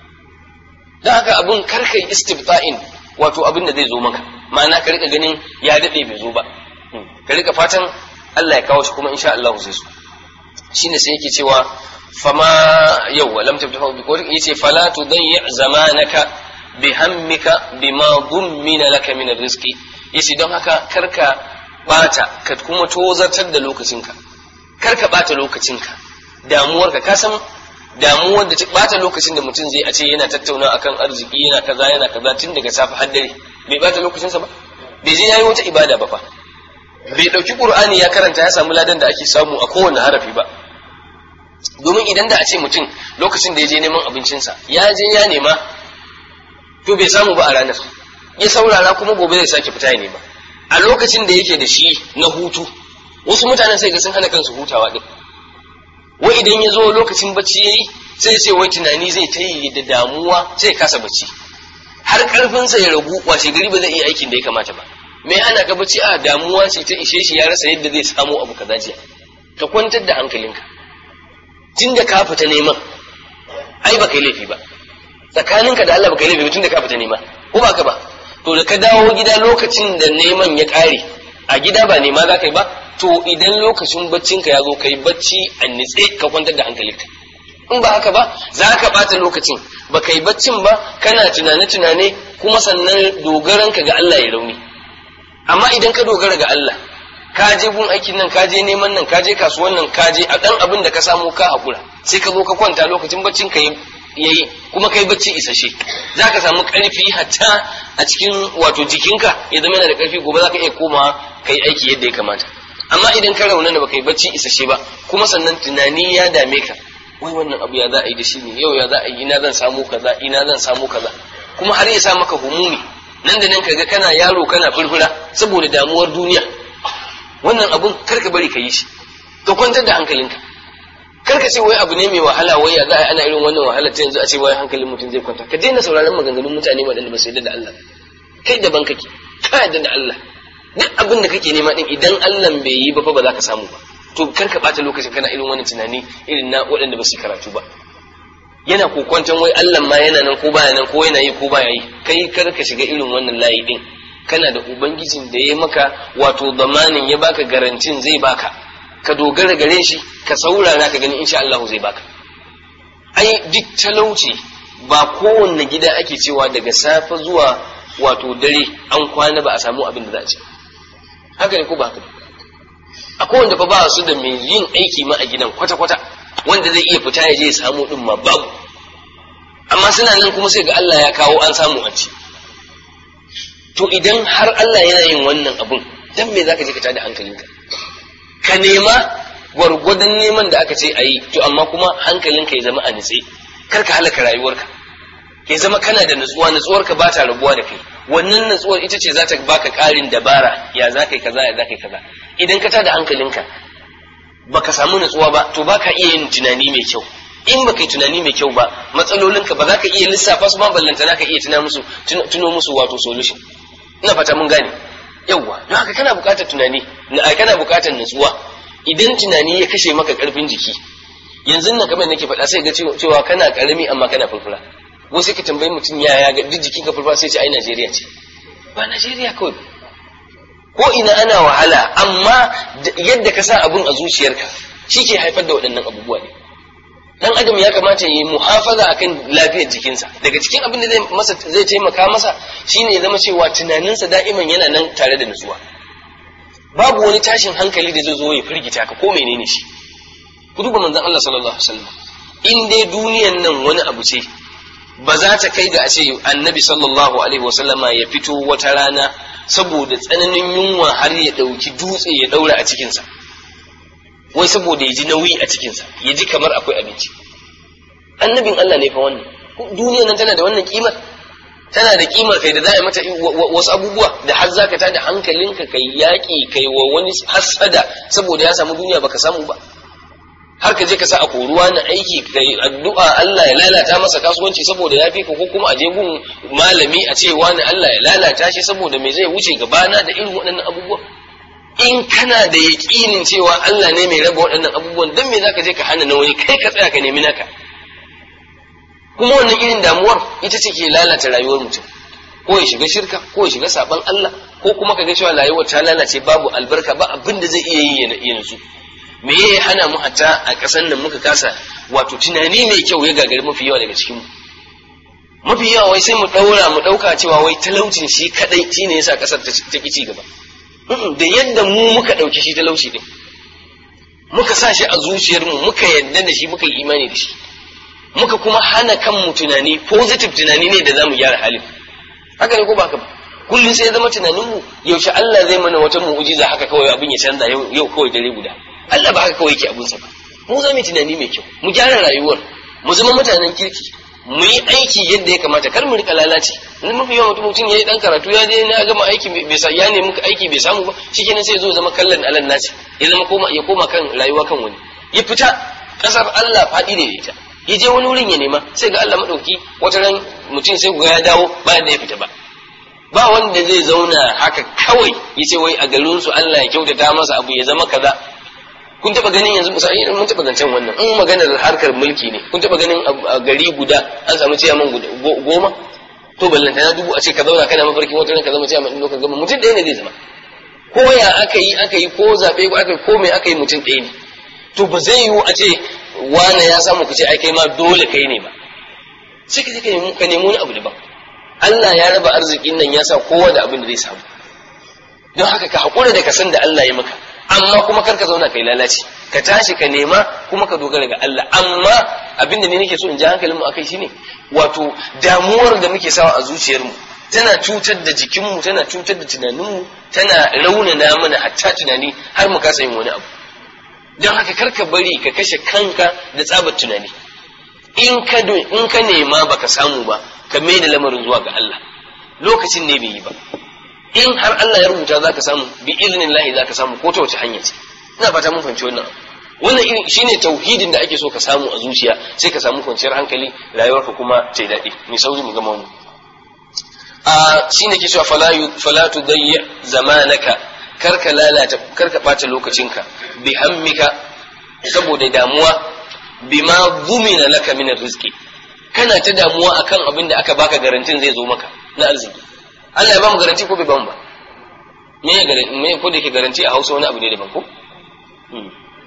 don haka abin karkai istifta'in wato abin da zai zo maka ma'ana ka rika ganin ya daɗe bai zo ba ka rika fatan Allah ya kawo shi kuma insha Allah zai zo shine sai yake cewa fama yau lam tabtahu bi qawli yace fala tudayyi zamanaka bi hammika bima dummina laka min rizqi yace don haka karka bata ka kuma tozartar da lokacinka karka bata lokacinka damuwarka ka san damuwar da bata lokacin da mutum zai a ce yana tattauna akan arziki yana kaza yana kaza tun daga safe har dare bai bata lokacinsa ba bai je yayi wata ibada ba fa bai dauki qur'ani ya karanta ya samu ladan da ake samu a kowane harafi ba domin idan da a ce mutum lokacin da ya je neman abincinsa ya je ya nema to bai samu ba a ranar ya saurara kuma gobe zai sake fita ya nema a lokacin da yake da shi na hutu wasu mutanen sai ga sun hana kansu hutawa din wai idan ya zo lokacin bacci yayi sai ce wai tunani zai ta yi da damuwa sai kasa bacci har karfinsa ya ragu washe gari ba zai iya aikin da ya kamata ba me hana ka bacci a damuwa ce ta ishe shi ya rasa yadda zai samu abu kaza jiya ka kwantar da hankalinka tun da ka fita neman ai ba kai laifi ba tsakaninka da Allah ba kai laifi ba tun da ka fita nema ko ba ka ba to da ka dawo gida lokacin da neman ya kare a gida ba nema za ka yi ba to idan lokacin baccinka ya zo kai bacci a nitse ka kwantar da hankalinka in ba haka ba za ka bata lokacin ba kai baccin ba kana tunane-tunane kuma sannan dogaranka ga Allah ya rauni amma idan ka dogara ga Allah ka je gun aikin nan ka je neman nan ka je kasuwan nan ka je a dan abin da ka samu ka hakura sai ka zo ka kwanta lokacin baccin ka yayi kuma kai bacci isashe za ka samu karfi hatta a cikin wato jikinka ya zama yana da karfi gobe za ka iya komawa kai aiki yadda ya kamata amma idan ka rauna da baka yi bacci isashe ba kuma sannan tunani ya dame ka wai wannan abu ya za a yi da shi ne yau ya za a yi ina zan samu kaza ina zan samu kaza kuma har ya sa maka humumi nan da nan kaga kana yaro kana furfura saboda damuwar duniya wannan abun kar ka bari ka yi shi ka kwantar da hankalinka kar ka ce wai abu ne mai wahala wai ya za a yi ana irin wannan wahala ta yanzu a ce wai hankalin mutum zai kwanta ka daina sauraron maganganun mutane waɗanda ba su yarda da Allah kai daban kake ka yarda da Allah duk abin da kake nema din idan Allah bai yi ba fa ba za ka samu ba to kar ka bata lokacin kana irin wani tunani irin na waɗanda ba su karatu ba yana kokwanton wai Allah ma yana nan ko baya nan ko yana yi ko baya yi kai kar ka shiga irin wannan layi din kana da ubangijin da ya maka wato zamanin ya baka garantin zai baka ka dogara gare shi ka saurara ka gani insha Allah zai baka ai duk talauci ba kowanne gida ake cewa daga safe zuwa wato dare an kwana ba a samu abin da za a ci haka ne ko ba haka akwai wanda fa ba su da mai yin aiki ma a gidan kwata-kwata wanda zai iya fita ya je ya samu din ma babu amma suna nan kuma sai ga Allah ya kawo an samu a ci to idan har Allah yana yin wannan abun dan me zaka je ka tada hankalinka ka nema gwargwadon neman da aka ce a yi to amma kuma hankalinka ya zama a nitse kar ka halaka rayuwarka ya zama kana da nutsuwa nutsuwarka ba ta rabuwa da kai wannan nutsuwar ita ce za ta baka ƙarin dabara ya za ka yi kaza ya za ka yi kaza idan ka tada hankalinka baka samu nutsuwa ba to baka iya yin tunani mai kyau in baka yi tunani mai kyau ba matsalolinka ba za ka iya lissafa su ma ballantana ka iya tuna musu tuno musu wato solution ina fata mun gane yawwa don haka kana buƙatar tunani kana buƙatar nutsuwa idan tunani ya kashe maka ƙarfin jiki yanzu nan kamar nake faɗa sai ga cewa kana ƙarami amma kana furfura wasu ka tambayi mutum ya ya ga duk jikin ka furfura sai ce ai Najeriya ce ba Najeriya kawai ko ina ana wahala amma yadda ka sa abun a zuciyarka shi ke haifar da waɗannan abubuwa ne dan adam ya kamata ya yi muhafaza akan lafiyar jikinsa daga cikin abin da zai masa zai taimaka masa shine ya zama cewa tunaninsa da'iman yana nan tare da nutsuwa babu wani tashin hankali da zai zo ya firgita ka ko menene shi ku duba manzon Allah sallallahu alaihi wasallam in dai duniyan nan wani abu ce ba za ta kai ga a ce annabi sallallahu alaihi wasallama ya fito wata rana saboda tsananin yunwa har ya ɗauki dutse ya ɗaura a cikinsa wai saboda ya ji nauyi a cikinsa ya ji kamar akwai abinci annabin Allah ne fa wannan duniyan nan tana da wannan kimar tana da kimar kai da za a mata wasu abubuwa da har zaka ta da hankalinka kai yaƙi kai wa wani hasada saboda ya samu duniya baka samu ba har ka je ka sa a koruwa na aiki kai addu'a Allah ya lalata masa kasuwanci saboda ya fi ko kuma a je gun malami a ce wani Allah ya lalata shi saboda me zai wuce gabana da irin waɗannan abubuwa in kana da yaƙinin cewa Allah ne mai raba waɗannan abubuwan dan me zaka je ka hana na wani kai ka tsaya ka nemi naka kuma wannan irin damuwar ita ce ke lalata rayuwar mutum ko ya shiga shirka ko ya shiga saban Allah ko kuma kaga cewa rayuwar ta lalace babu albarka ba abin da zai iya yi ya nutsu me ya hana mu hatta a ƙasar nan muka kasa wato tunani mai kyau ya gagari mafi yawa daga cikin mu mafi yawa wai sai mu ɗaura mu ɗauka cewa wai talaucin shi kadai shine yasa ƙasar ta ki ci gaba da yadda mu muka ɗauki shi talauci din muka sa shi a zuciyarmu muka yadda da shi muka yi imani da shi muka kuma hana kanmu tunani positive tunani ne da zamu gyara halin haka ne ko ba haka ba kullum sai ya zama tunaninmu yaushe Allah zai mana wata mu'ujiza haka kawai abin ya canza yau kawai dare guda Allah ba haka kawai yake abinsa ba mu za mu tunani mai kyau mu gyara rayuwar mu zama mutanen kirki mu yi aiki yadda ya kamata kar mu rika lalace in mafi yawan mutum mutum yayi dan karatu ya je na gama aiki bai sa ya nemi aiki bai samu ba shikenan sai ya zo zama kallon alan nasi ya zama koma ya koma kan rayuwa kan wani ya fita kasar Allah faɗi ne da ita ya je wani wurin ya nema sai ga Allah madauki wata ran mutum sai ga ya dawo bayan da ya fita ba ba wanda zai zauna haka kawai ya ce wai a garin su Allah ya kyautata masa abu ya zama kaza kun taba ganin yanzu misali mun taba zancen wannan in maganar harkar mulki ne kun taba ganin a gari guda an samu ciyaman goma to ballanta na dubu a ce ka zauna kana mafarkin wata ran ka zama ciyaman din lokacin gama mutum ɗaya ne zai zama ko ya aka yi aka yi ko zaɓe ko aka yi ko mai aka yi mutum ɗaya ne to ba zai yiwu a ce wane ya samu ku ce ai kai ma dole kai ne ba sai ka je ka nemi ka nemi wani abu daban Allah ya raba arzikin nan ya sa kowa da abin da zai samu don haka ka haƙura da ka san da Allah ya maka amma kuma kar ka zauna kai lalaci ka tashi ka nema kuma ka dogara ga Allah amma abin da ne nake so in ji hankalinmu akai shine wato damuwar da muke sawa a zuciyarmu tana cutar da jikinmu tana cutar da tunaninmu tana raunana mana hatta tunani har mu kasa yin wani abu don haka kar ka bari ka kashe kanka da tsabar tunani in ka in ka nema baka samu ba ka mai da lamarin zuwa ga Allah lokacin ne bai yi ba in har Allah ya rubuta zaka samu bi iznin lahi zaka samu ko ta wace hanya ce ina fata mun fahimci wannan wannan irin shine tauhidin da ake so ka samu a zuciya sai ka samu kwanciyar hankali rayuwarka kuma ta daɗi mai sauri mu gama wannan a shine ke cewa fala fala tudayyi zamanaka karka lalata karka bata lokacinka bi hammika saboda damuwa bima dhumina laka min rizqi kana ta damuwa akan abin da aka baka garantin zai zo maka na arziki Allah ya ba mu garanti ko bai ba mu ba me ya garanti me ko da yake garanti a Hausa wani abu ne daban ko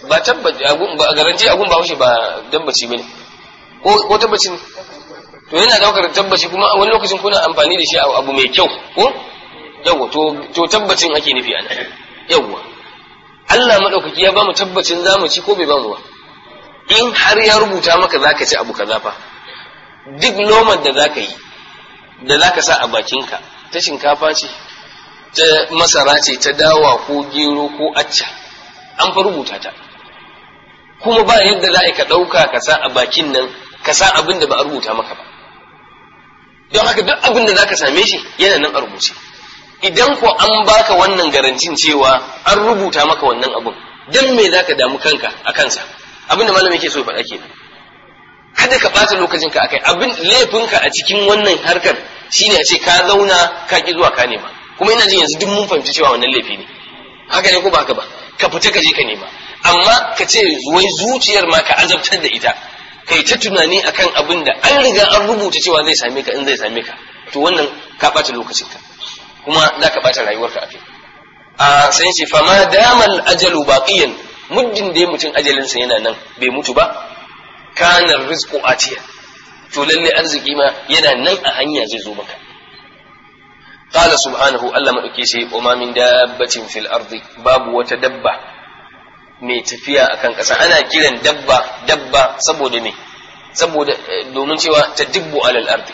ba tabbaci ba garanti agun ba haushe ba dabbaci bane ko ko tabbaci ne to yana daukar tabbaci kuma wani lokacin kuna amfani da shi a abu mai kyau ko yawa to to tabbacin ake nufi ana yawa Allah madaukaki ya ba mu tabbacin zamu ci ko bai ba mu ba in har ya rubuta maka zaka ci abu kaza fa duk lomar da zaka yi da zaka sa a bakinka ta shinkafa ce ta masara ce ta dawa ko gero ko acca an fa rubuta ta kuma ba yadda za ka ɗauka ka sa a bakin nan ka sa abin da ba a rubuta maka ba don haka duk abin da za ka same shi yana nan a rubuce idan ko an baka wannan garantin cewa an rubuta maka wannan abin don me za ka damu kanka a kansa abin da malam yake so ya faɗa kenan kada ka ɓata lokacinka a kai abin laifinka a cikin wannan harkar shine a ce ka zauna ka ki zuwa ka nema kuma ina jin yanzu duk mun fahimci cewa wannan laifi ne haka ne ko ba haka ba ka fita ka je ka nema amma ka ce wai zuciyar ma ka azabtar da ita kai ta tunani akan abin da an riga an rubuta cewa zai same ka in zai same ka to wannan ka ɓata lokacinka kuma za ka ɓata rayuwarka a kai a sai ce fama damal ajalu baqiyan muddin da mutum ajalinsa yana nan bai mutu ba kana rizqu atiya to lalle arziki ma yana nan a hanya zai zo maka qala subhanahu Allah madauke shi wa ma min dabbatin fil ardi babu wata dabba mai tafiya akan ƙasa ana kiran dabba dabba saboda me saboda domin cewa ta dibbu alal ardi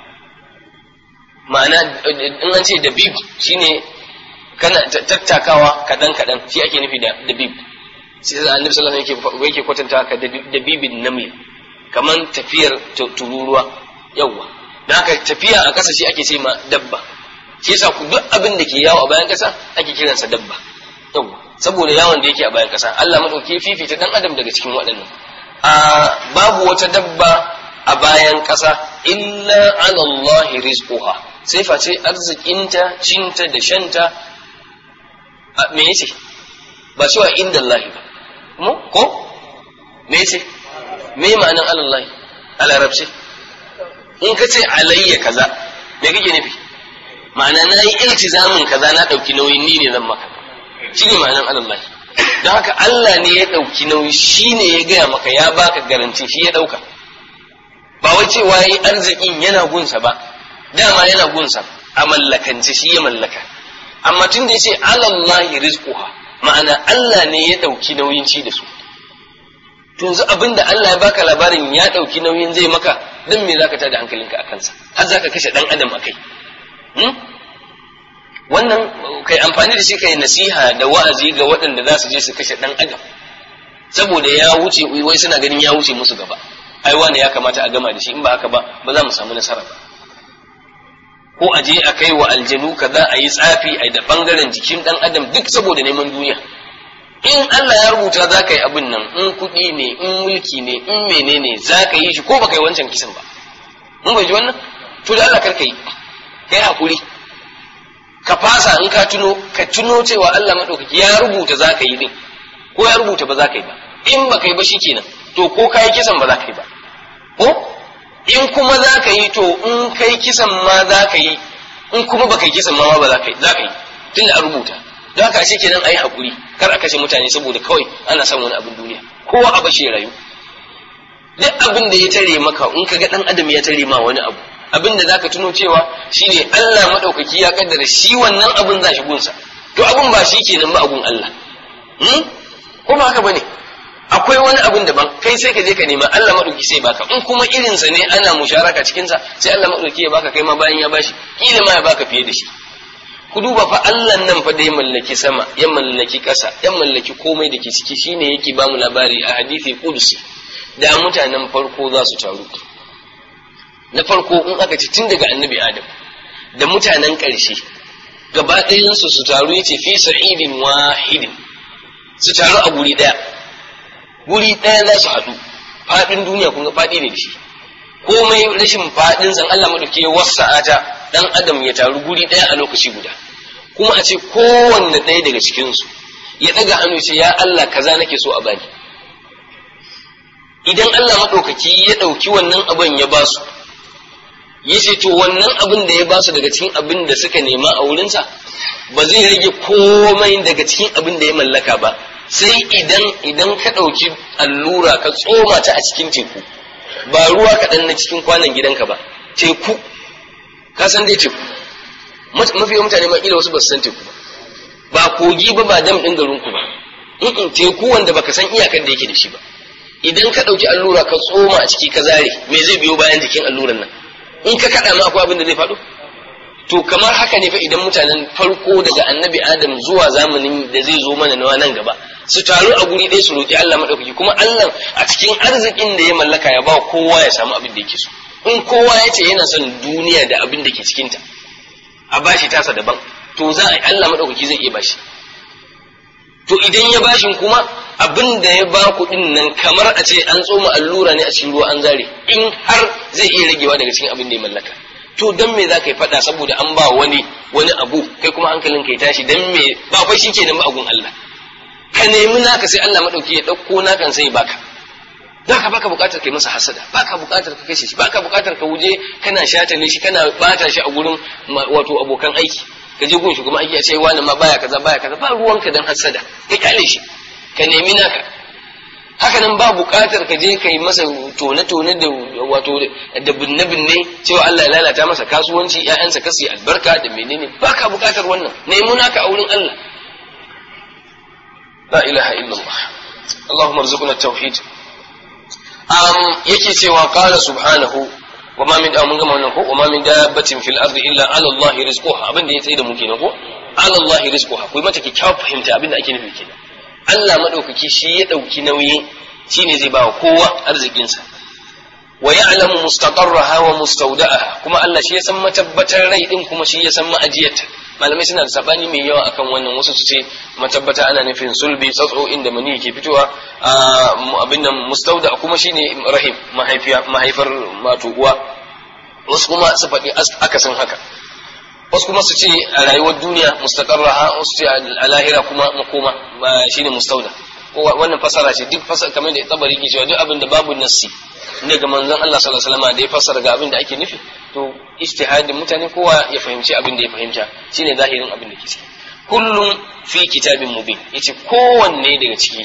ma'ana in an ce dabib shine kana tattakawa kadan kadan shi ake nufi da dabib sai da annabi sallallahu alaihi wasallam yake kwatanta ka da bibin naml kaman tafiyar tururuwa yawa dan haka tafiya a ƙasa shi ake ce ma dabba shi yasa ku duk abin da ke yawo a bayan ƙasa ake kiransa dabba yawa saboda yawon da yake a bayan ƙasa Allah madauki fifita dan adam daga cikin waɗannan a babu wata dabba a bayan ƙasa illa ala Allah rizquha sai face arzikinta cinta da shanta me yace ba cewa inda Allah ba mu ko me ce me ma'anan Allah a larabci in ka ce alayya kaza me kake nufi ma'ana na yi iltizamin kaza na ɗauki nauyin ni ne zan maka shi ne ma'anan Allah don haka Allah ne ya ɗauki nauyi shi ne ya gaya maka ya baka garanti shi ya ɗauka ba wai cewa yi arzikin yana gunsa ba dama yana gunsa a mallakance shi ya mallaka amma tun da ya ce alallahi rizquha ma'ana Allah ne ya ɗauki nauyin ci da su yanzu abin da Allah ya baka labarin ya ɗauki nauyin zai maka don me zaka tada hankalinka a kansa har zaka kashe ɗan adam a kai wannan kai amfani da shi kai nasiha da wa'azi ga waɗanda za su je su kashe ɗan adam saboda ya wuce wai suna ganin ya wuce musu gaba ai wani ya kamata a gama da shi in ba haka ba ba za mu samu nasara ba ko a je a kai wa aljanu kaza a yi tsafi a da bangaren jikin ɗan adam duk saboda neman duniya in Allah ya rubuta za ka yi abin nan in kuɗi ne in mulki ne in menene za ka yi shi ko ba ka yi wancan kisan ba mun bai ji wannan to da Allah karka yi kai hakuri ka fasa in ka tuno ka tuno cewa Allah madaukaki ya rubuta za ka yi din ko ya rubuta ba za ka yi ba in ba ka yi ba shikenan to ko ka yi kisan ba za ka yi ba ko in kuma za ka yi to in kai kisan ma za ka yi in kuma ba ka yi kisan ma ba za ka yi za ka yi tunda a rubuta don haka ashe kenan a yi haƙuri kar a kashe mutane saboda kawai ana son wani abin duniya kowa a bashi rayu duk abin da ya tare maka in ka ga ɗan adam ya tare ma wani abu abin da zaka tuno cewa shine Allah maɗaukaki ya kaddara shi wannan abin za shi gunsa to abin ba shi kenan ba abun Allah hmm? ko ba haka bane akwai wani abin daban kai sai ka je ka nema Allah maɗauki sai baka in kuma irinsa ne ana musharaka cikinsa sai Allah maɗauki ya baka kai ma bayan ya bashi kila ma ya baka fiye da shi ku duba fa Allah nan fa da ya mallaki sama ya mallaki ƙasa ya mallaki komai da ke ciki shine yake ba mu labari a hadisi kudusi da mutanen farko za su taru na farko in aka ci tun daga annabi adam da mutanen ƙarshe gaba ɗayansu su taru yace fi sa'idin wahidin su taru a guri ɗaya guri ɗaya za su haɗu faɗin duniya kun ga faɗi ne da shi komai rashin faɗin san Allah madauki ya wasa'ata dan adam ya taru guri ɗaya a lokaci guda kuma a ce kowanne ɗaya daga cikinsu ya ɗaga hannu ce ya Allah kaza nake so a bani idan Allah maɗaukaki ya ɗauki wannan abin ya ba su ya ce to wannan abin da ya ba su daga cikin abin da suka nema a wurinsa ba zai rage komai daga cikin abin da ya mallaka ba sai idan idan ka ɗauki allura ka tsoma ta a cikin teku ba ruwa kaɗan na cikin kwanan gidanka ba teku ka san dai teku mafi mutane ma wasu ba su san teku ba ba kogi ba ba dam ɗin garinku ba in teku wanda baka san iyakar da yake da shi ba idan ka ɗauki allura ka tsoma a ciki ka zare me zai biyo bayan jikin alluran nan in ka kaɗa ma akwai abin da zai faɗo to kamar haka ne fa idan mutanen farko daga annabi adam zuwa zamanin da zai zo mana na nan gaba su taru a guri ɗaya su roƙi Allah maɗaukaki kuma Allah a cikin arzikin da ya mallaka ya ba kowa ya samu abin da yake so in kowa ya ce yana son duniya da abin da ke cikinta a bashi tasa daban to za a Allah maɗaukaki zai iya bashi to idan ya bashin kuma abin da ya ba kuɗin nan kamar a ce an tsoma allura ne a cikin ruwa an zare in har zai iya ragewa daga cikin abin da ya mallaka to dan me za ka yi faɗa saboda an ba wani wani abu kai kuma hankalin ka ya tashi dan me ba fa shi kenan ba agun Allah ka nemi naka sai Allah madauki ya ɗauko nakan sai baka ka baka buƙatar kai masa hasada baka buƙatar ka kashe shi baka buƙatar ka wuje kana shatale shi kana bata shi a gurin wato abokan aiki ka je gun shi kuma aiki a ce wani ma baya kaza baya kaza ba ruwanka dan hasada ka kyale shi ka nemi naka haka nan ba buƙatar ka je ka yi masa tone-tone da wato da binne-binne cewa Allah ya lalata masa kasuwanci ƴaƴansa kasu albarka da menene ba ka buƙatar wannan nemi naka a wurin Allah la ilaha illallah Allahumma rzuqna tauhid um yake cewa qala subhanahu wa ma min mun gama wannan ko wa ma min dabbatin fil ardi illa ala Allah rizquha abin da ya tsaye da mu kenan ko ala Allah rizquha ku mata kyakkyawar fahimta abin da ake nufi kenan Allah maɗaukaki shi ya ɗauki nauyi shi ne zai ba wa kowa arzikinsa wa ya'lamu mustaqarraha wa mustawda'aha kuma Allah shi ya san matabbatar rai din kuma shi ya san ma'ajiyarta malamai suna da sabani mai yawa akan wannan wasu su ce matabbata ana nufin sulbi tsatso inda mani ke fitowa abin nan mustauda kuma shine rahim mahaifiya mahaifar wato uwa wasu kuma su faɗi akasin haka wasu kuma su ce a rayuwar duniya mustaqarraha wasu ce a lahira kuma makoma shine mustauda wannan fasara ce duk fasara kamar da tabari ke cewa duk abin da babu nassi ne ga manzon Allah sallallahu alaihi wasallam da ya fasara ga abin da ake nufi to ijtihadin mutane kowa ya fahimci abin da ya fahimta shine zahirin abin da ke ciki kullum fi kitabin mubin yace kowanne daga ciki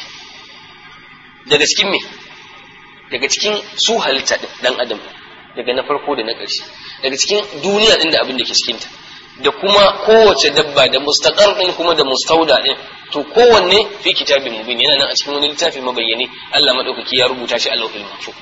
daga cikin me daga cikin su halitta dan adam daga na farko da na ƙarshe daga cikin duniya din da abin da ke cikinta da kuma kowace dabba da mustaqar din kuma da mustauda din to kowanne fi kitabin mubin yana nan a cikin wani littafi mabayyane Allah madaukaki ya rubuta shi a lauhul mahfuz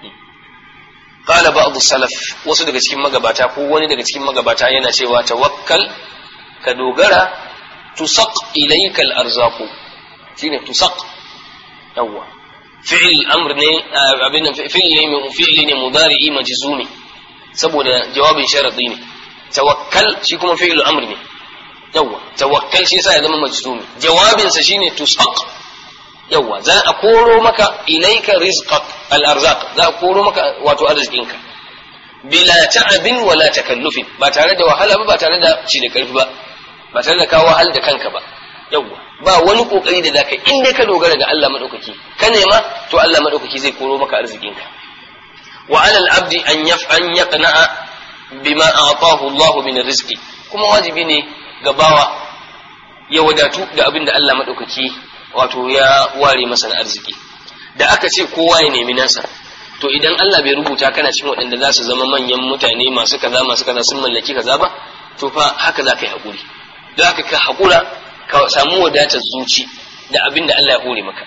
qala ba'd salaf wasu daga cikin magabata ko wani daga cikin magabata yana cewa tawakkal ka dogara tusaq ilayka al-arzaqu shine tusaq yawwa fi'il amr ne abin nan fi'il ne fi'il ne mudari'i majzumi saboda jawabin sharadi ne tawakkal shi kuma fi'il amr ne yawwa tawakkal shi yasa ya zama majzumi jawabin sa shine tusaq yawwa za a koro maka ilaika rizqak al-arzaq za a koro maka wato arzikinka bila ta'abin wala takallufin ba tare da wahala ba ba tare da ci da karfi ba ba tare da ka wahal da kanka ba yawwa ba wani kokari da zaka in dai ka dogara ga Allah madaukaki ka nema to Allah madaukaki zai koro maka arzikinka wa alal abdi an yaf'an yaqna'a bima a'tahu Allah min rizqi kuma wajibi ne ga bawa ya wadatu da abin da Allah madaukaki wato ya ware masa na arziki da aka ce kowa ya nemi nasa to idan Allah bai rubuta kana cikin waɗanda za su zama manyan mutane masu kaza masu kaza sun mallaki kaza ba to fa haka za ka yi haƙuri da haka ka haƙura ka samu wadatar zuci da abin da Allah ya hore maka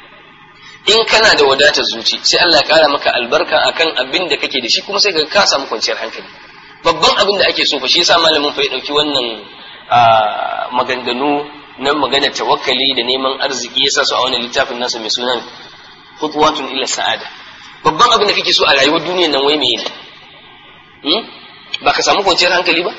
in kana da wadatar zuci sai Allah ya ƙara maka albarka akan abin da kake da shi kuma sai ka samu kwanciyar hankali babban abin da ake so fa shi yasa malamin fa ya ɗauki wannan maganganu na magana tawakkali da neman arziki yasa su a wannan littafin nasa mai sunan khutwatun ila sa'ada babban abin da kake so a rayuwar duniyar nan wai meye ne ba ka samu kwanciyar hankali ba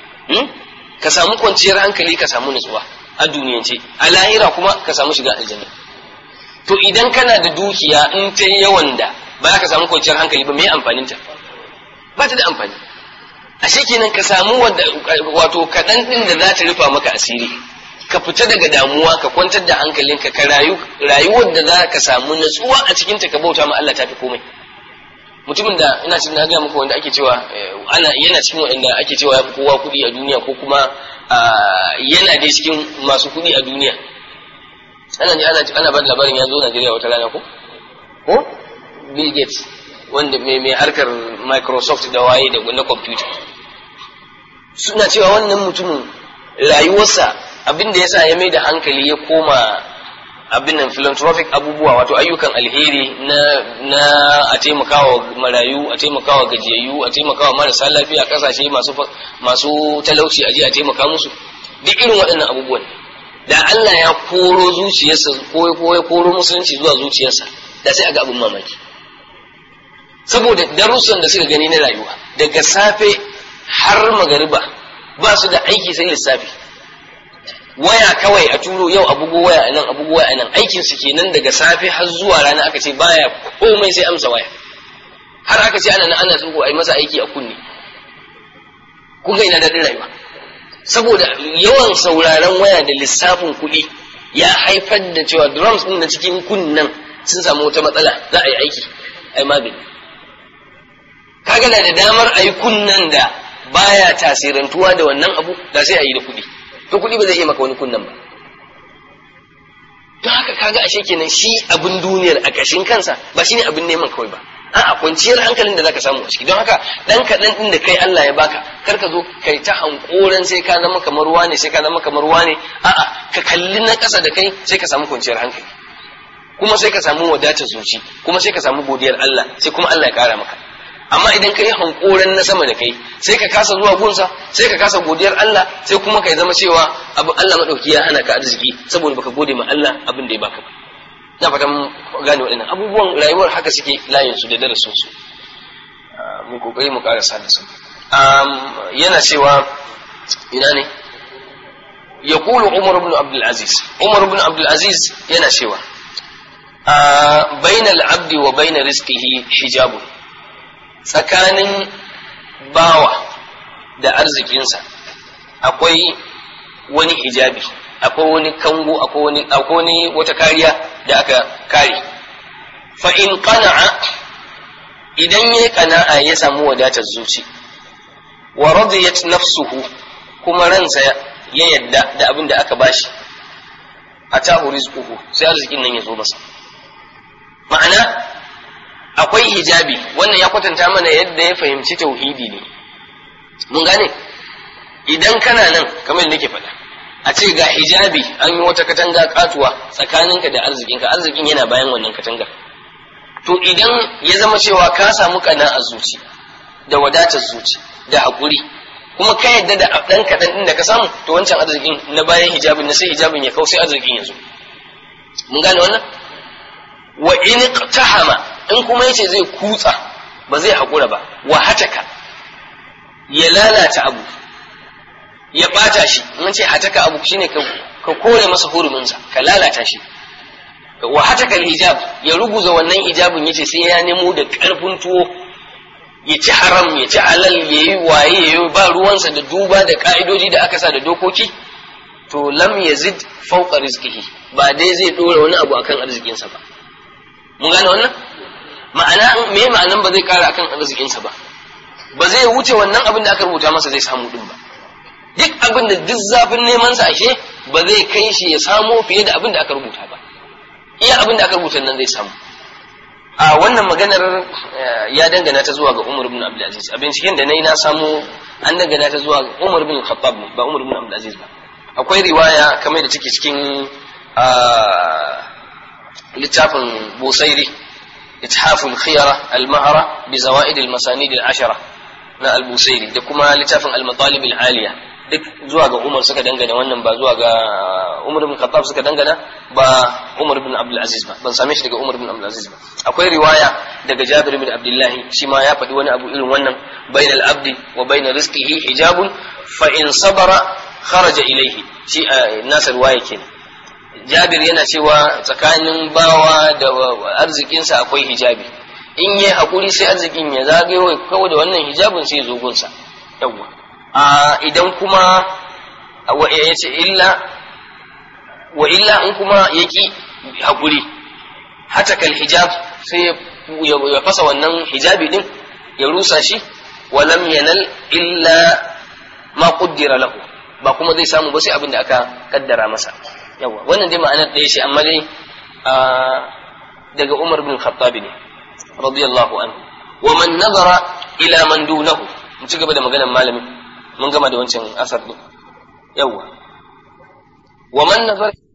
ka samu kwanciyar hankali ka samu nutsuwa a duniyance a lahira kuma ka samu shiga aljanna to idan kana da dukiya in ta yawan da ba za ka samu kwanciyar hankali ba me amfanin ta ba ta da amfani ashe kenan ka samu wato kaɗan ɗin da za ta rufa maka asiri ka fita daga damuwa ka kwantar da hankalinka ka rayu rayuwar da za ka samu natsuwa a cikin ta ka bauta ma Allah tafi komai mutumin da ina cikin na ga muku wanda ake cewa ana yana cikin wanda ake cewa ya fi kowa kuɗi a duniya ko kuma yana dai cikin masu kuɗi a duniya ana ji ana ana ba da labarin ya zo Najeriya wata rana ko ko Bill Gates wanda mai mai harkar Microsoft da waye da na computer suna cewa wannan mutumin rayuwarsa abin da yasa ya mai da hankali ya koma abin nan philanthropic abubuwa wato ayyukan alheri na na a taimakawa marayu a taimakawa gajiyayyu a taimakawa marasa lafiya kasashe masu masu talauci a je a taimaka musu duk irin waɗannan abubuwan da Allah ya koro zuciyarsa ko ko ya koro musulunci zuwa zuciyarsa da sai a ga abin mamaki saboda darussan da suka gani na rayuwa daga safe har magariba ba su da aiki sai lissafi waya kawai a turo yau abugo waya a nan abugo waya a nan aikin su kenan daga safe har zuwa rana aka ce baya komai sai amsa waya har aka ce ana nan ana tsugo a yi masa aiki a kunne kun ga ina daɗin rayuwa saboda yawan sauraron waya da lissafin kuɗi ya haifar da cewa drums ɗin na cikin kunnen sun samu wata matsala za a yi aiki a yi magani kaga na da damar a yi kunnen da baya tasirantuwa da wannan abu da sai a yi da kuɗi to kuɗi ba zai iya maka wani kunnen ba don haka kaga ashe kenan shi abin duniyar a ƙashin kansa ba shine abin neman kawai ba a'a kwanciyar hankalin da zaka samu a ciki don haka dan kaɗan ɗin da kai Allah ya baka kar ka zo kai ta hankoran sai ka zama kamar wane sai ka zama kamar wane a'a ka kalli na ƙasa da kai sai ka samu kwanciyar hankali kuma sai ka samu wadatar zuci kuma sai ka samu godiyar Allah sai kuma Allah ya ƙara maka amma idan ka yi hankoran na sama da kai sai ka kasa zuwa gunsa sai ka kasa godiyar Allah sai kuma ka zama cewa abu Allah madauki ya hana ka arziki saboda baka gode ma Allah abin da ya baka ba na fatan gane waɗannan abubuwan rayuwar haka suke layin su da darasin su mu kokari mu karasa da su yana cewa ina ne yaqulu Umar ibn Abdul Aziz Umar ibn Abdul Aziz yana cewa bainal abdi wa baina rizqihi hijabun tsakanin bawa da arzikinsa akwai wani hijabi akwai wani kango akwai wani akwai wani wata kariya da aka kare fa in qana'a idan ya qana'a ya samu wadatar zuci wa radiyat nafsuhu kuma ransa ya yadda da abin da aka bashi atahu rizquhu sai arzikin nan ya zo masa ma'ana akwai hijabi wannan ya kwatanta mana yadda ya fahimci tauhidi ne mun gane idan kana nan kamar yadda nake faɗa a ce ga hijabi an yi wata katanga katuwa tsakaninka da arzikinka arzikin yana bayan wannan katangar to idan ya zama cewa ka samu kana a zuci da wadatar zuci da haƙuri kuma ka yadda da ɗan kaɗan ɗin da ka samu to wancan arzikin na bayan hijabin na sai hijabin ya kau sai arzikin ya zo mun gane wannan wa in iqtahama in kuma yace zai kutsa ba zai haƙura ba wa hataka ya lalata abu ya ɓata shi in ce hataka abu shine ka ka kore masa huruminsa ka lalata shi wa hataka hijab ya ruguza wannan hijabin yace sai ya nemo da ƙarfin tuwo ya ci haram ya ci halal ya yi waye ya yi ba ruwansa da duba da ka'idoji da aka sa da dokoki to lam yazid fawqa rizqihi ba dai zai dora wani abu akan arzikinsa ba mun gane wannan ma'ana me ma'anan ba zai kara akan arzikinsa ba ba zai wuce wannan abin da aka rubuta masa zai samu din ba duk abin da duk zafin neman sa ashe ba zai kai shi ya samo fiye da abin da aka rubuta ba iya abin da aka rubuta nan zai samu a wannan maganar ya dangana ta zuwa ga Umar ibn Abdul Aziz a binciken da nayi na samu an dangana ta zuwa ga Umar ibn Khattab ba Umar ibn Abdul Aziz ba akwai riwaya kamar da take cikin littafin Busairi إتحاف الخيرة المهرة بزوائد المسانيد العشرة na al-Busairi da kuma littafin al-Matalib al-Aliya duk zuwa ga Umar suka dangana wannan ba zuwa ga Umar ibn Khattab suka dangana ba Umar ibn Abdul Aziz ba ban same shi daga Umar ibn Abdul Aziz ba akwai riwaya daga Jabir ibn Abdullah shi ma ya faɗi wani abu irin wannan bainal abdi wa bainal rizqihi hijabun fa in sabara kharaja ilayhi shi nasa riwaya kenan Jabir yana cewa tsakanin bawa da arzikinsa akwai hijabi in yi haƙuri sai arzikin ya zagayo kawai da wannan hijabin sai zo gunsa yawwa a idan kuma wa ya ce illa wa illa in kuma ya ki haƙuri hatakal hijab sai ya fasa wannan hijabi din ya rusa shi walam yanal illa ma qaddara lahu ba kuma zai samu ba sai abin da aka kaddara masa yawa wannan dai ma'anar ɗaya ce amma dai daga Umar bin Khattab ne radiyallahu anhu wa man nazara ila man dunahu mu ci gaba da maganar malamin mun gama da wancan asar din yawa wa man nazara